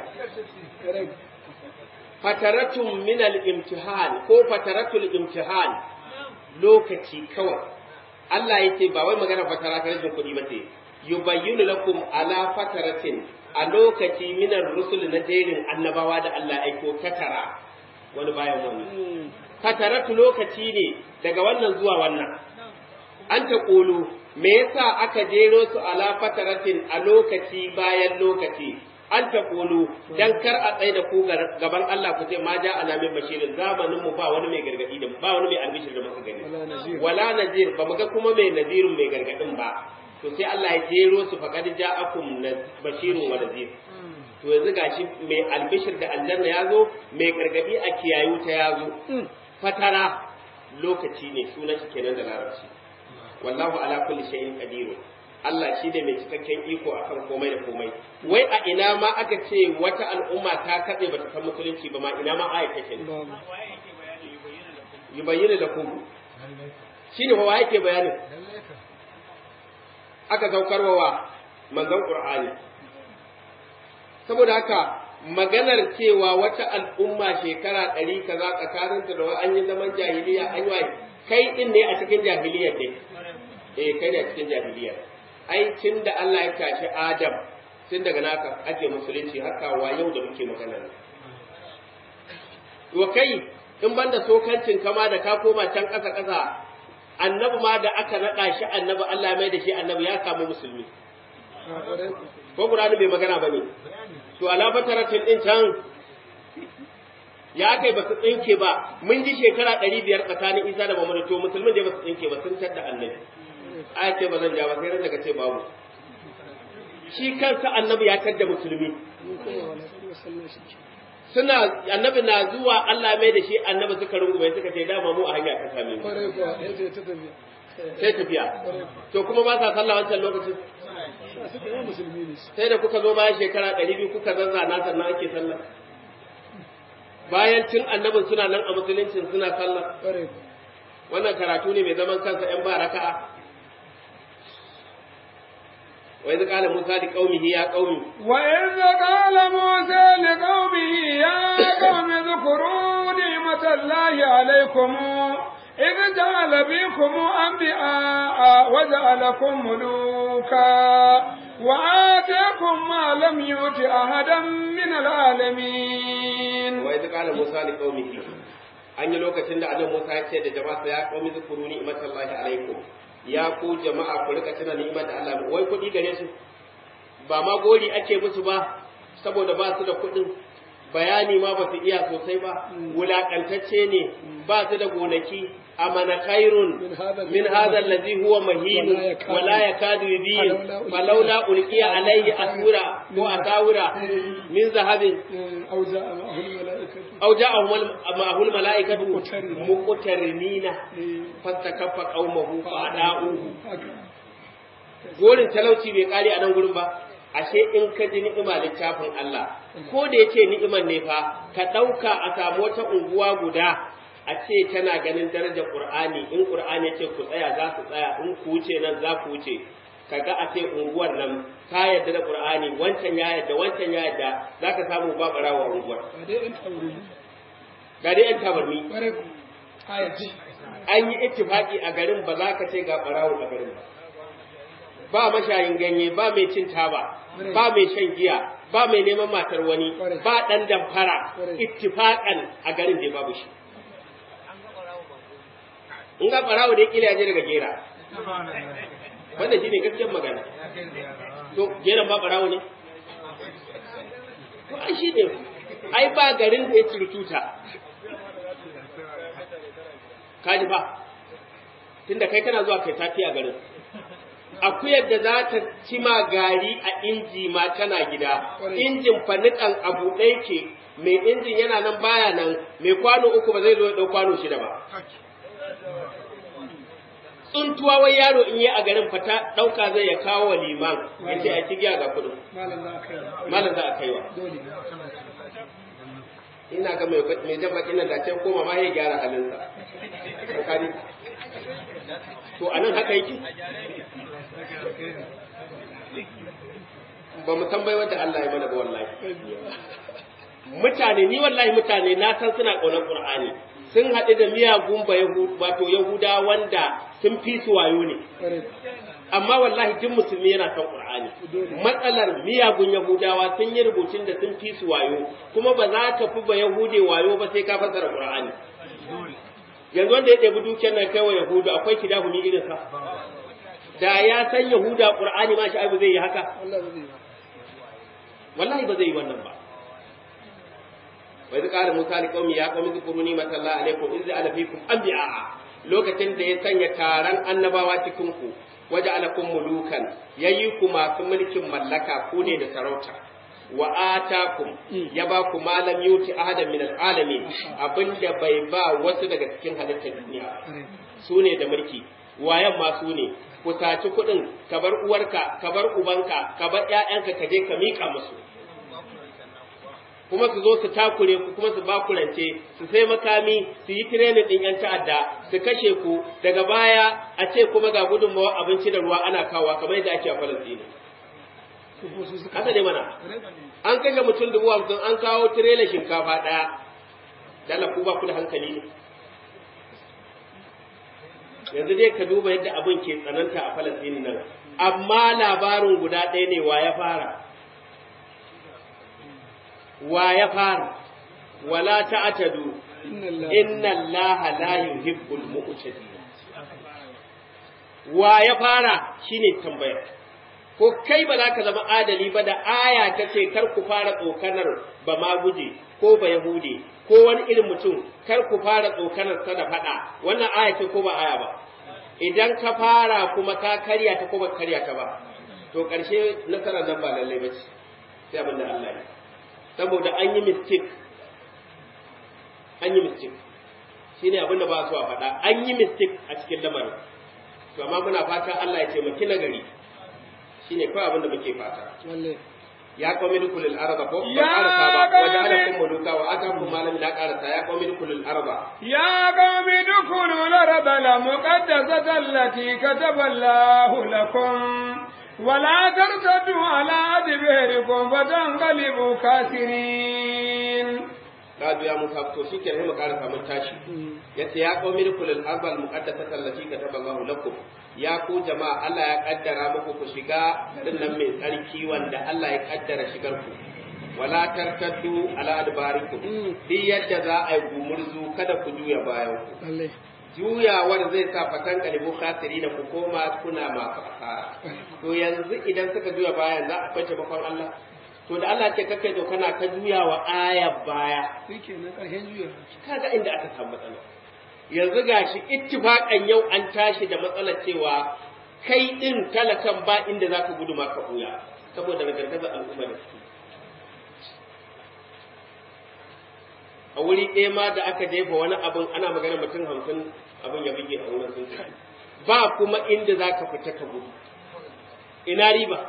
fataratun min al-imtihan ko fataratul imtihan lokaci kawai Allah yake ba wai magana fatara ta rajin kuɗi ba ce yubayyinu lakum ala fataratin a lokaci minar rusul na jerin annabawa da Allah aiko tatara wani bayan wani tataratu lokaci ne daga wannan zuwa wannan an ta ƙulu me yasa aka jero su ala fataratin a lokaci bayan lokaci an ta ƙulu dan kar a tsaye da ku gaban Allah ku ce ma ja ana min bashirin zamanin mu ba wani mai gargadi da ba wani mai albishir da muka gani wala nazir ba mu ga kuma mai nazirin mai gargadin ba to sai Allah ya jero su faqad ja'akum bashirun wa nadhir to yanzu gashi mai albishir da aljanna ya zo mai gargadi a kiyayu ta ya zo fatara lokaci ne sunan shi kenan da larabci wallahu ala kulli shay'in qadir Allah shi ne mai cikakken iko akan komai da komai wai a ina ma aka ce wata al'umma ta katse bata san musulunci ba ma ina ma aya take yubayyinu lakum shine wa yake bayanin aka saukarwa wa manzon Qur'ani saboda haka maganar cewa wata al'umma shekara ɗari kaza tsakaninta da an yi zaman jahiliya an yi kai din ne a cikin jahiliyar ne eh kai ne a cikin jahiliyar ai tun da Allah ya tashi Adam tun daga naka ake musulunci haka wa yau da muke magana wa kai in banda sokancin kama da ka koma can ƙasa ƙasa annabi ma da aka naɗa shi annabi Allah mai da shi annabi ya samu musulmi ko Qur'ani bai magana ba ne to ala fataratin din can ya kai ba su tsinke ba mun ji shekara ɗari biyar tsakanin Isa da Muhammadu to musulmin da ba su tsinke ba sun tadda annabi aya ce ba zan ja ba sai ran daga ce babu shi kansa annabi ya tadda musulmi suna annabi na zuwa Allah mai da shi annabi suka rungume suka ce dama mu a hanya ta same mu sai tafiya to kuma ba sa sallah wancan lokacin sai da kuka zo bayan shekara ɗari biyu kuka zazzana sannan ake sallah bayan tun annabin suna nan a musuluncin suna sallah wannan karatu ne mai zaman kansa ‘yan ba raka'a وإذ قال موسى لقومه يا قوم وإذ قال موسى لقومه يا قوم اذكروا نعمة الله عليكم إذ جعل بكم أنبياء وجعلكم ملوكا وآتاكم ما لم يؤت أحدا من العالمين وإذ قال موسى لقومه an yi lokacin da annabi Musa ya ce da jama'a ya qaumi zikuru ni'matallahi alaikum ya ku jama'a ku rika tuna ni'imar da Allah wai kuɗi gare su ba ma gori ake musu ba saboda ba su da kuɗin bayani ma ba su iya sosai ba wulakantacce ne ba su da gonaki amana khairun min hadha alladhi huwa mahin wa la yakadu yubin falawla ulqiya alayhi asura ko asawira min zahabin aw ja'a ma'ahu almalaikatu muqtarinina fastakaffa qaumahu fa ada'uhu gorin talauci bai kare a nan gurin ba ashe in ka ji ni'ima littafin Allah ko da yace ni'iman ne fa ka ɗauka a samu wata unguwa guda a ce tana ganin darajar Qur'ani in Qur'ani yace ku tsaya za ku tsaya in ku wuce nan za ku wuce kaga a ce unguwar nan ta yarda da Qur'ani wancan ya yarda wancan ya yarda zaka samu ba barawa unguwar ga dai yan tabarmi an yi ittifaqi a garin ba za ka ce ga barawo a garin ba ba mashayin ganye ba mai cin taba ba mai shan giya ba mai neman matar wani ba dan damfara ittifaqan a garin da babu shi in ga barawo da kila je daga gera wanda shi ne gaskiyar magana to geran ba barawo ne to ai shi ne ai ba garin da ya tuta kaji ba tunda kai kana zuwa kai tafi a garin akuyar da za ta ci ma gari a inji ma tana gida injin fanikan abu ɗaya ke mai injin yana nan baya nan mai kwano uku ba zai zo ya ɗau kwano shida ba tsuntuwa wai yaro in yi a garin fata ɗauka zai ya kawo wa liman ya ce a cigiya ga kuɗin malam za a kai wa malam za a kaiwa dole ina ga mai mai jan bakin nan da can koma ma ya gyara halinsa tsakani to anan haka yake ba mu tambayi wanda Allah ya mana ba wallahi mutane ni wallahi mutane na san suna ƙaunar Qur'ani sun haɗu da miyagun ba wato Yahuda wanda sun fi su wayo ne ƙwarai amma wallahi duk musulmi yana son Qur'ani matsalar miyagun Yahudawa sun yi rubutun da sun fi su wayo kuma ba za ka fi ba Yahude wayo ba sai ka fassara Qur'ani yanzu wanda ya ɗebi dukiyar nan kai wa Yahudu akwai kidahumi irin sa da ya san Yahuda Qur'ani ma shi zai yi haka Allah ba zai ba wallahi ba zai yi wannan ba wai zai kara musa li qaumi ya qaumi zkuru ni matalla alaikum iz ala fikum anbiya lokacin da ya sanya taron annabawa cikin ku waje alakum mulukan yayi ku masu mulkin mallaka ku ne da sarauta wa atakum ya ba ku malam yuti ahadan min alalamin abinda bai ba wasu daga cikin halittar duniya su ne da mulki wayan ma su ne ku saci kuɗin ka bar uwarka ka bar ubanka ka bar ƴaƴanka ka je ka miƙa musu kuma su zo su takure ku kuma su bakurance su sai makami su yi tirenin ɗin ‘yan ta'adda su kashe ku daga baya a ce kuma ga gudunmawar abinci da ruwa ana kawa kamar yadda ake a Falasɗinu. Haka ne mana, an kashe mutum dubu hamsin an kawo tirela shinkafa ɗaya, dala ku ba ku da hankali ne. Yanzu dai ka duba yadda abin ke tsananta a Falasɗinu nan, amma labarin guda ɗaya ne wa ya fara. wa ya fara wala ta'tadu inna allaha la yuhibbul mu'tadin wa ya fara shine tambayar ko kai ba za ka zama adali ba da aya ta ce kar ku fara tsokanar ba ma guje ko ba yahude ko wani irin mutum kar ku fara tsokanar sa da faɗa wannan aya ce ko ba aya ba idan ka fara kuma ka karya ta ko ba karya ta ba to ƙarshe nasarar nan ba lallai ba ce sai abin da Allah ya saboda an yi mistake an yi mistake shi ne abinda ba su a faɗa an yi mistake a cikin lamarin to amma muna fata Allah ya taimaki nagari shi ne kawai abinda muke fata ya qawmi dukulul arda ko Ya ba qawmi- waja'alakum muluka wa atakum ma lam la qarata ya qawmi dukulul arda يا قوم ادخلوا الأرض المقدسة التي كتب الله لكم ولا ترتدوا على أدباركم فتنقلبوا خاسرين Kadu ya musa to shi kenan mu ƙara mun tashi yace ya qawmi dukulul arda al muqaddasata allati kataba Allahu lakum ya ku jama'a Allah ya kaddara muku ku shiga garin nan mai tsarki wanda Allah ya kaddara shigar ku wala tartaddu ala adbarikum duk yadda za a yi gumurzu kada ku juya bayan ku juyawar zai sa fatan kalibu khasiri da ku koma kuna masu asara to yanzu idan suka juya bayan za a kwace bakon Allah to da Allah ce kakai to kana ka juya wa aya baya shi kenan ƙarshen juya kaga inda aka samu matsala yanzu gashi ittifaqan yau an tashi da matsalar cewa kai din talakan ba inda zaka gudu ma ka buya saboda gargazar al'umma da suke a wuri ɗaya ma da aka jefa wani abin ana magana mutum hamsin abin ya bige a wurin sun tafi ba kuma inda za ka fita ka gudu ina riba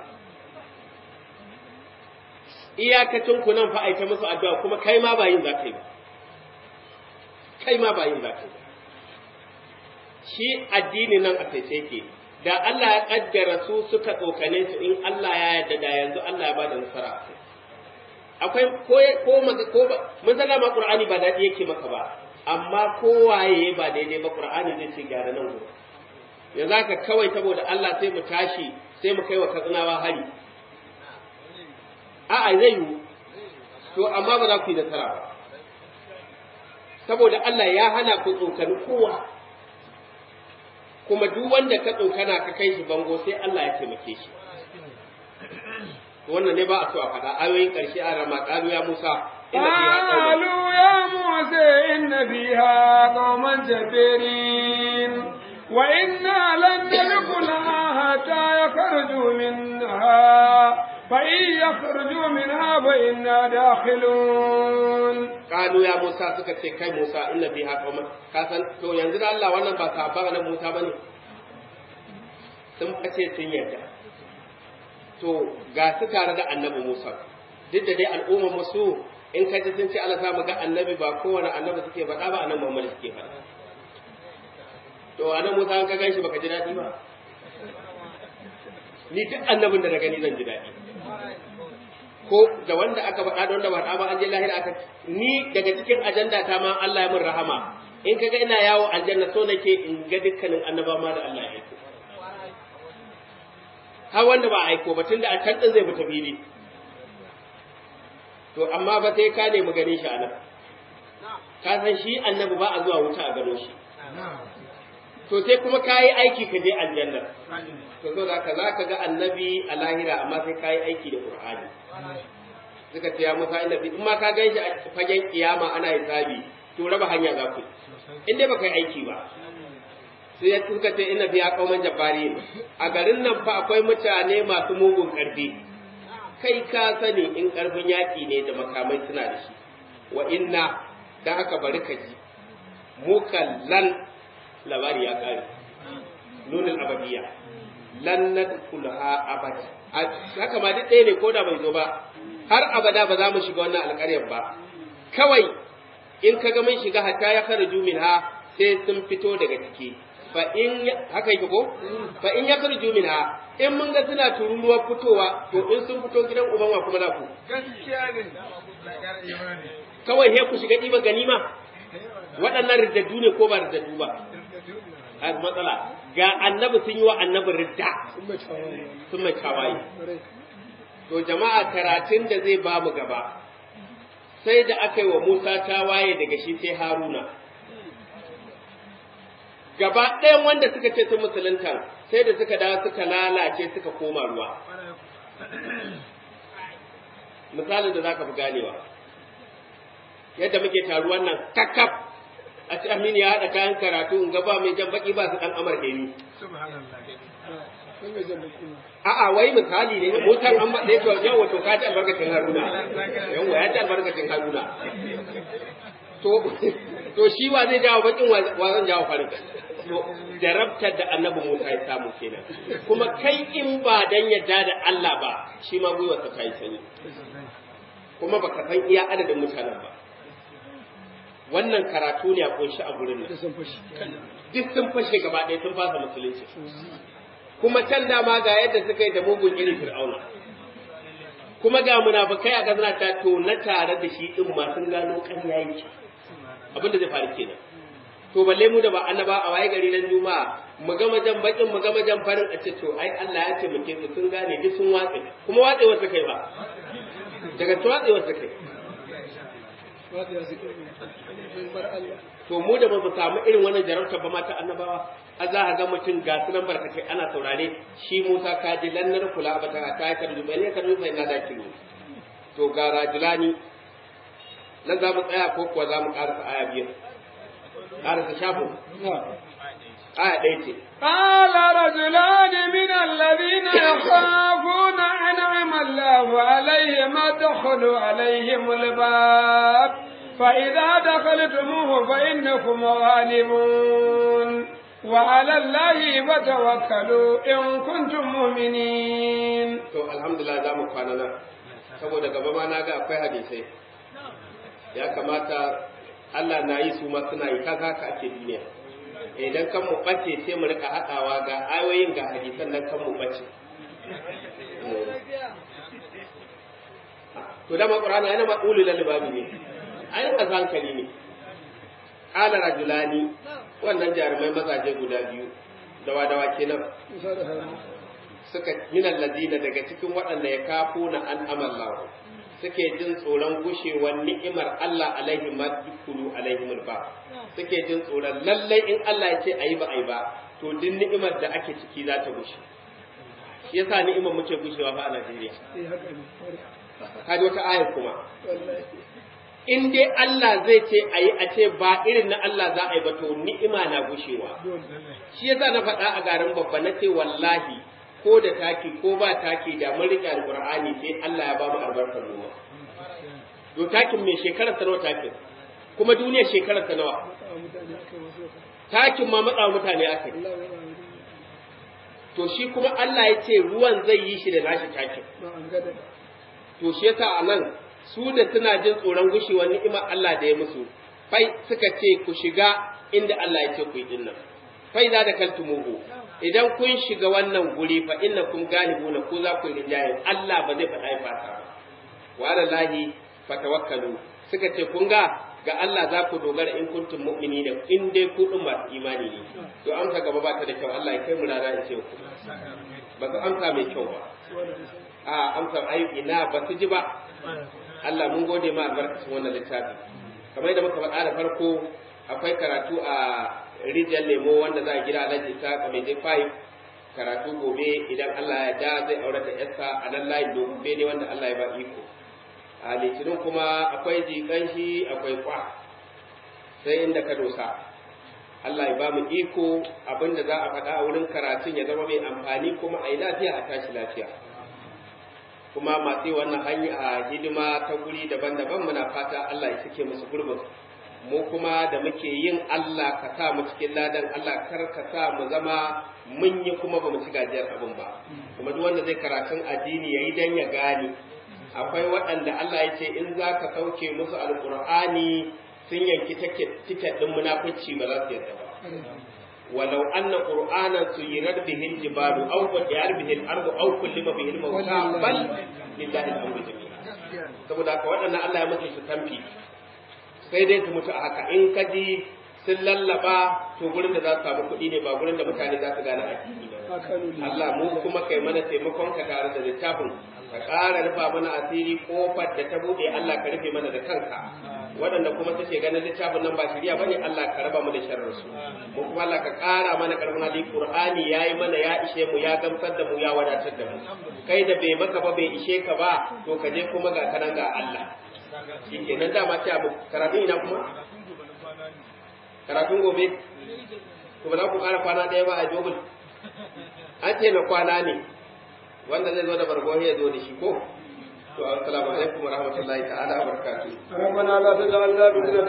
iyakacin ku nan fa aita musu addu'a kuma kai ma ba yin za ka yi ba kai ma ba yin za ka yi ba shi addini nan a sai ke da Allah ya kaddara su suka tsokane su in Allah ya yarda da yanzu Allah ya bada nasara a kai akwai ko ko maka ko ba mun san ma Qur'ani ba dadi yake maka ba amma kowaye ba daidai ba Qur'ani zai ce gyara nan gurin yanzu haka kawai saboda Allah sai mu tashi sai mu kai wa katsinawa hari a'a zai yiwu to amma ba za ku yi nasara ba saboda Allah ya hana ku tsokani kowa kuma duk wanda ka tsokana ka kai shi bango sai Allah ya taimake shi wannan ne ba a so a faɗa ayoyin ƙarshe a rama ƙalu ya Musa inna fiha qauman قالوا يا موسى إن فيها قوما جبارين وإنا لن ندخلها حتى يخرجوا منها فإن يخرجوا منها فإنا داخلون Kalu ya Musa suka ce kai Musa inna fi haka ka san to yanzu da Allah wannan ba sabon nan Musa bane sun kace sun yarda to ga su tare da annabi Musa duk da dai al'ummar musu in ka ji sun ce Allah za mu ga annabi ba kowane annabi suke faɗa ba annabi Muhammad suke faɗa to annabi Musa an ka ganshi baka ji daɗi ba ni duk annabin da na gani zan ji daɗi ko da wanda aka faɗa da wanda ba faɗa ba an je lahira aka ni daga cikin ajanda ta ma Allah ya min rahama in kaga ina yawo aljanna so nake in ga dukkanin annaba ma da Allah ya aiko har wanda ba aiko ba tunda a can din zai fita fili to amma ba sai ka nemi ganin shi anan ka san shi annabi ba a zuwa wuta a gano shi to sai kuma ka yi aiki ka je aljanna to so da ka za ka ga annabi a lahira amma sai ka yi aiki da qur'ani suka ce ya musa inda in ma ka gan shi a fagen kiyama ana hisabi to raba hanya za ku in dai baka yi aiki ba sai ya suka ce ina biya kauman jabari a garin nan fa akwai mutane masu mugun karfi kai ka sani in karfin yaki ne da makamai suna da shi wa inna dan haka bari ka ji mukallan labari ya kare nunin abadiya lan nadkhulha abada haka ma duk ɗaya ne ko da bai zo ba har abada ba za mu shiga wannan alƙaryar ba kawai in ka ga mun shiga hatta ya kharaju minha sai sun fito daga ciki fa in haka yake ko fa in ya kharaju minha in mun ga suna tururuwar fitowa to in sun fito gidan uban wa kuma za ku gaskiya ne kawai he ku shiga ɗiba ganima waɗannan riddaddu ne ko ba riddaddu ba a matsala ga annabi sun yi wa annabi ridda sun mai tawaye to jama'a karatun da zai ba mu gaba sai da aka yi wa Musa tawaye daga shi sai Haruna gaba ɗayan wanda suka ce sun musulunta sai da suka dawo suka lalace suka koma ruwa misalin da za ka fi ganewa yadda muke taruwan nan kakkaf a ci amini ya haɗa kayan karatu in ga ba mai jan baki ba su ɗan amar ni a'a wai misali ne motar an ba ɗaya to yau wato ka ci albarkacin haruna yau ya ci albarkacin haruna to to shi wa zai jawo bakin wa zan jawo farin to jarabtar da annabi Musa ya samu kenan kuma kai in ba dan yadda da Allah ba shi ma gwiwarsa ta yi sanyi kuma baka san iya adadin mutanen ba wannan karatu ne a kunshi a gurin nan duk sun fashe gaba ɗaya sun fasa musulunci kuma can dama ga yadda suka yi da mugun irin fir'auna kuma ga munafukai a gazana ta to na tare da shi din ma sun gano ƙarya yake abin da zai faru kenan to balle mu da ba annaba a waye gari nan juma'a mu ga majan bakin mu ga majan farin a ce to ai Allah ya taimake su sun gane duk sun watse kuma watsewar su kai ba daga watsewar su kai to mu da ba mu samu irin wannan jarabta ba mata annabawa a za a ga mutum ga su nan barkatai ana saurare shi Musa ka ji lannar kula ba ta ta kan dubai ne kan dubai na da kilo to ga rajulani nan za mu tsaya ko kuwa za mu karasa aya biyar karasa shafo aya ɗaya ce قال رجلان من الذين يخافون أنعم الله عليهم ادخلوا عليهم الباب فإذا دخلتموه فإنكم غالبون وعلى الله فتوكلوا إن كنتم مؤمنين to alhamdulillah za mu kwana nan saboda gaba ma na ga akwai hadisai ya kamata Allah na yi su ma suna yi kaza haka ake duniya idan kan mu bace sai mu rika haɗawa ga ayoyin ga hadisan nan kan mu bace to dama qur'ani yana ma ulul albabi ne ayin ka hankali ne qala rajulani wannan jarumai mazaje guda biyu dawa dawa kenan suka min allazina daga cikin waɗanda ya kafo na an amallahu suke jin tsoron gushewar ni'imar Allah alaihim ma dukulu alaihim ba suke jin tsoron lallai in Allah ya ce ayi ba ayi ba to duk ni'imar da ake ciki za ta gushe shi yasa ni'imar muke gushewa fa a Najeriya kaji wata aya kuma in dai Allah zai ce ayi a ce ba irin na Allah za a yi ba to ni'ima na gushewa shi yasa na faɗa a garin babba na ce wallahi ko da taki ko ba taki da mun rike alqur'ani sai Allah ya ba mu albarkar noma to takin mai shekarar sa nawa takin kuma duniyar shekarar sa nawa takin ma matsa mutane akai to shi kuma Allah ya ce ruwan zai yi shi da nashi takin to shi yasa a nan su da suna jin tsoron gushewar ni'imar Allah da ya musu fai suka ce ku shiga inda Allah ya ce ku yi dinnan fai za da kaltumuhu idan kun shiga wannan guri fa inna kun galibuna ko za ku yi rinjaye Allah ba zai faɗa ya fata ba wa ala lahi fatawakkalu suka ce kun ga ga Allah za ku dogara in kuntum mu'minina in dai ku din masu imani ne to amsa gaba ba ta da kyau Allah ya kai mu rana ya ce ku ba su amsa mai kyau ba a amsa ayyuki na ba su ji ba Allah mun gode ma albarkacin wannan littafi kamar yadda muka faɗa da farko akwai karatu a rijiyar lemo wanda za a gida alhaji ta kamar five karatu gobe idan Allah ya da zai aure da yarsa a nan layin gobe ne wanda Allah ya ba iko a litinin kuma akwai jikan shi akwai kwa sai inda ka dosa Allah ya ba mu iko abinda za a faɗa a wurin karatun ya zama mai amfani kuma a yi lafiya a tashi lafiya kuma masu wannan hanya a hidima ta guri daban-daban muna fata Allah ya cike musu gurbin mu kuma da muke yin Allah ka sa mu cikin ladan Allah kar ka sa mu zama mun yi kuma ba mu ci gajiyar abin ba kuma duk wanda zai karatun addini yayi dan ya gane akwai waɗanda Allah ya ce in za ka sauke musu alƙur'ani sun yanki tiket ɗin munafici ba za su yarda ba ولو أن قرآنا سيرت به الجبال أو قطعت به الأرض أو كلم به الموتى بل لله الأمر جميعا saboda haka waɗannan Allah ya mutu su tamfi sai dai su mutu a haka in ka ji sun lallaba to gurin da za su samu kuɗi ne ba gurin da mutane za su gane addini ba Allah mu kuma kai mana taimakon ka tare da littafin ka ƙara rufa mana asiri kofar da ta buɗe Allah ka rufe mana da kanka waɗanda kuma suke ganin littafin nan ba shirya bane Allah ka raba mu da sharrin su mu kuma Allah ka ƙara mana karfin hali Qur'ani yayi mana ya ishe mu ya gamsar da mu ya wadatar da mu kai da bai maka ba bai ishe ka ba to ka je kuma ga kanan ga Allah shikenan dama ce abu karatun ina kuma karatun gobe to ba za ku ƙara kwana ɗaya ba a jogul an ce na kwana ne wanda zai zo da bargo ya zo da shi ko to assalamu alaikum wa rahmatullahi ta'ala wa barakatuh ربنا لا تجعلنا فتنة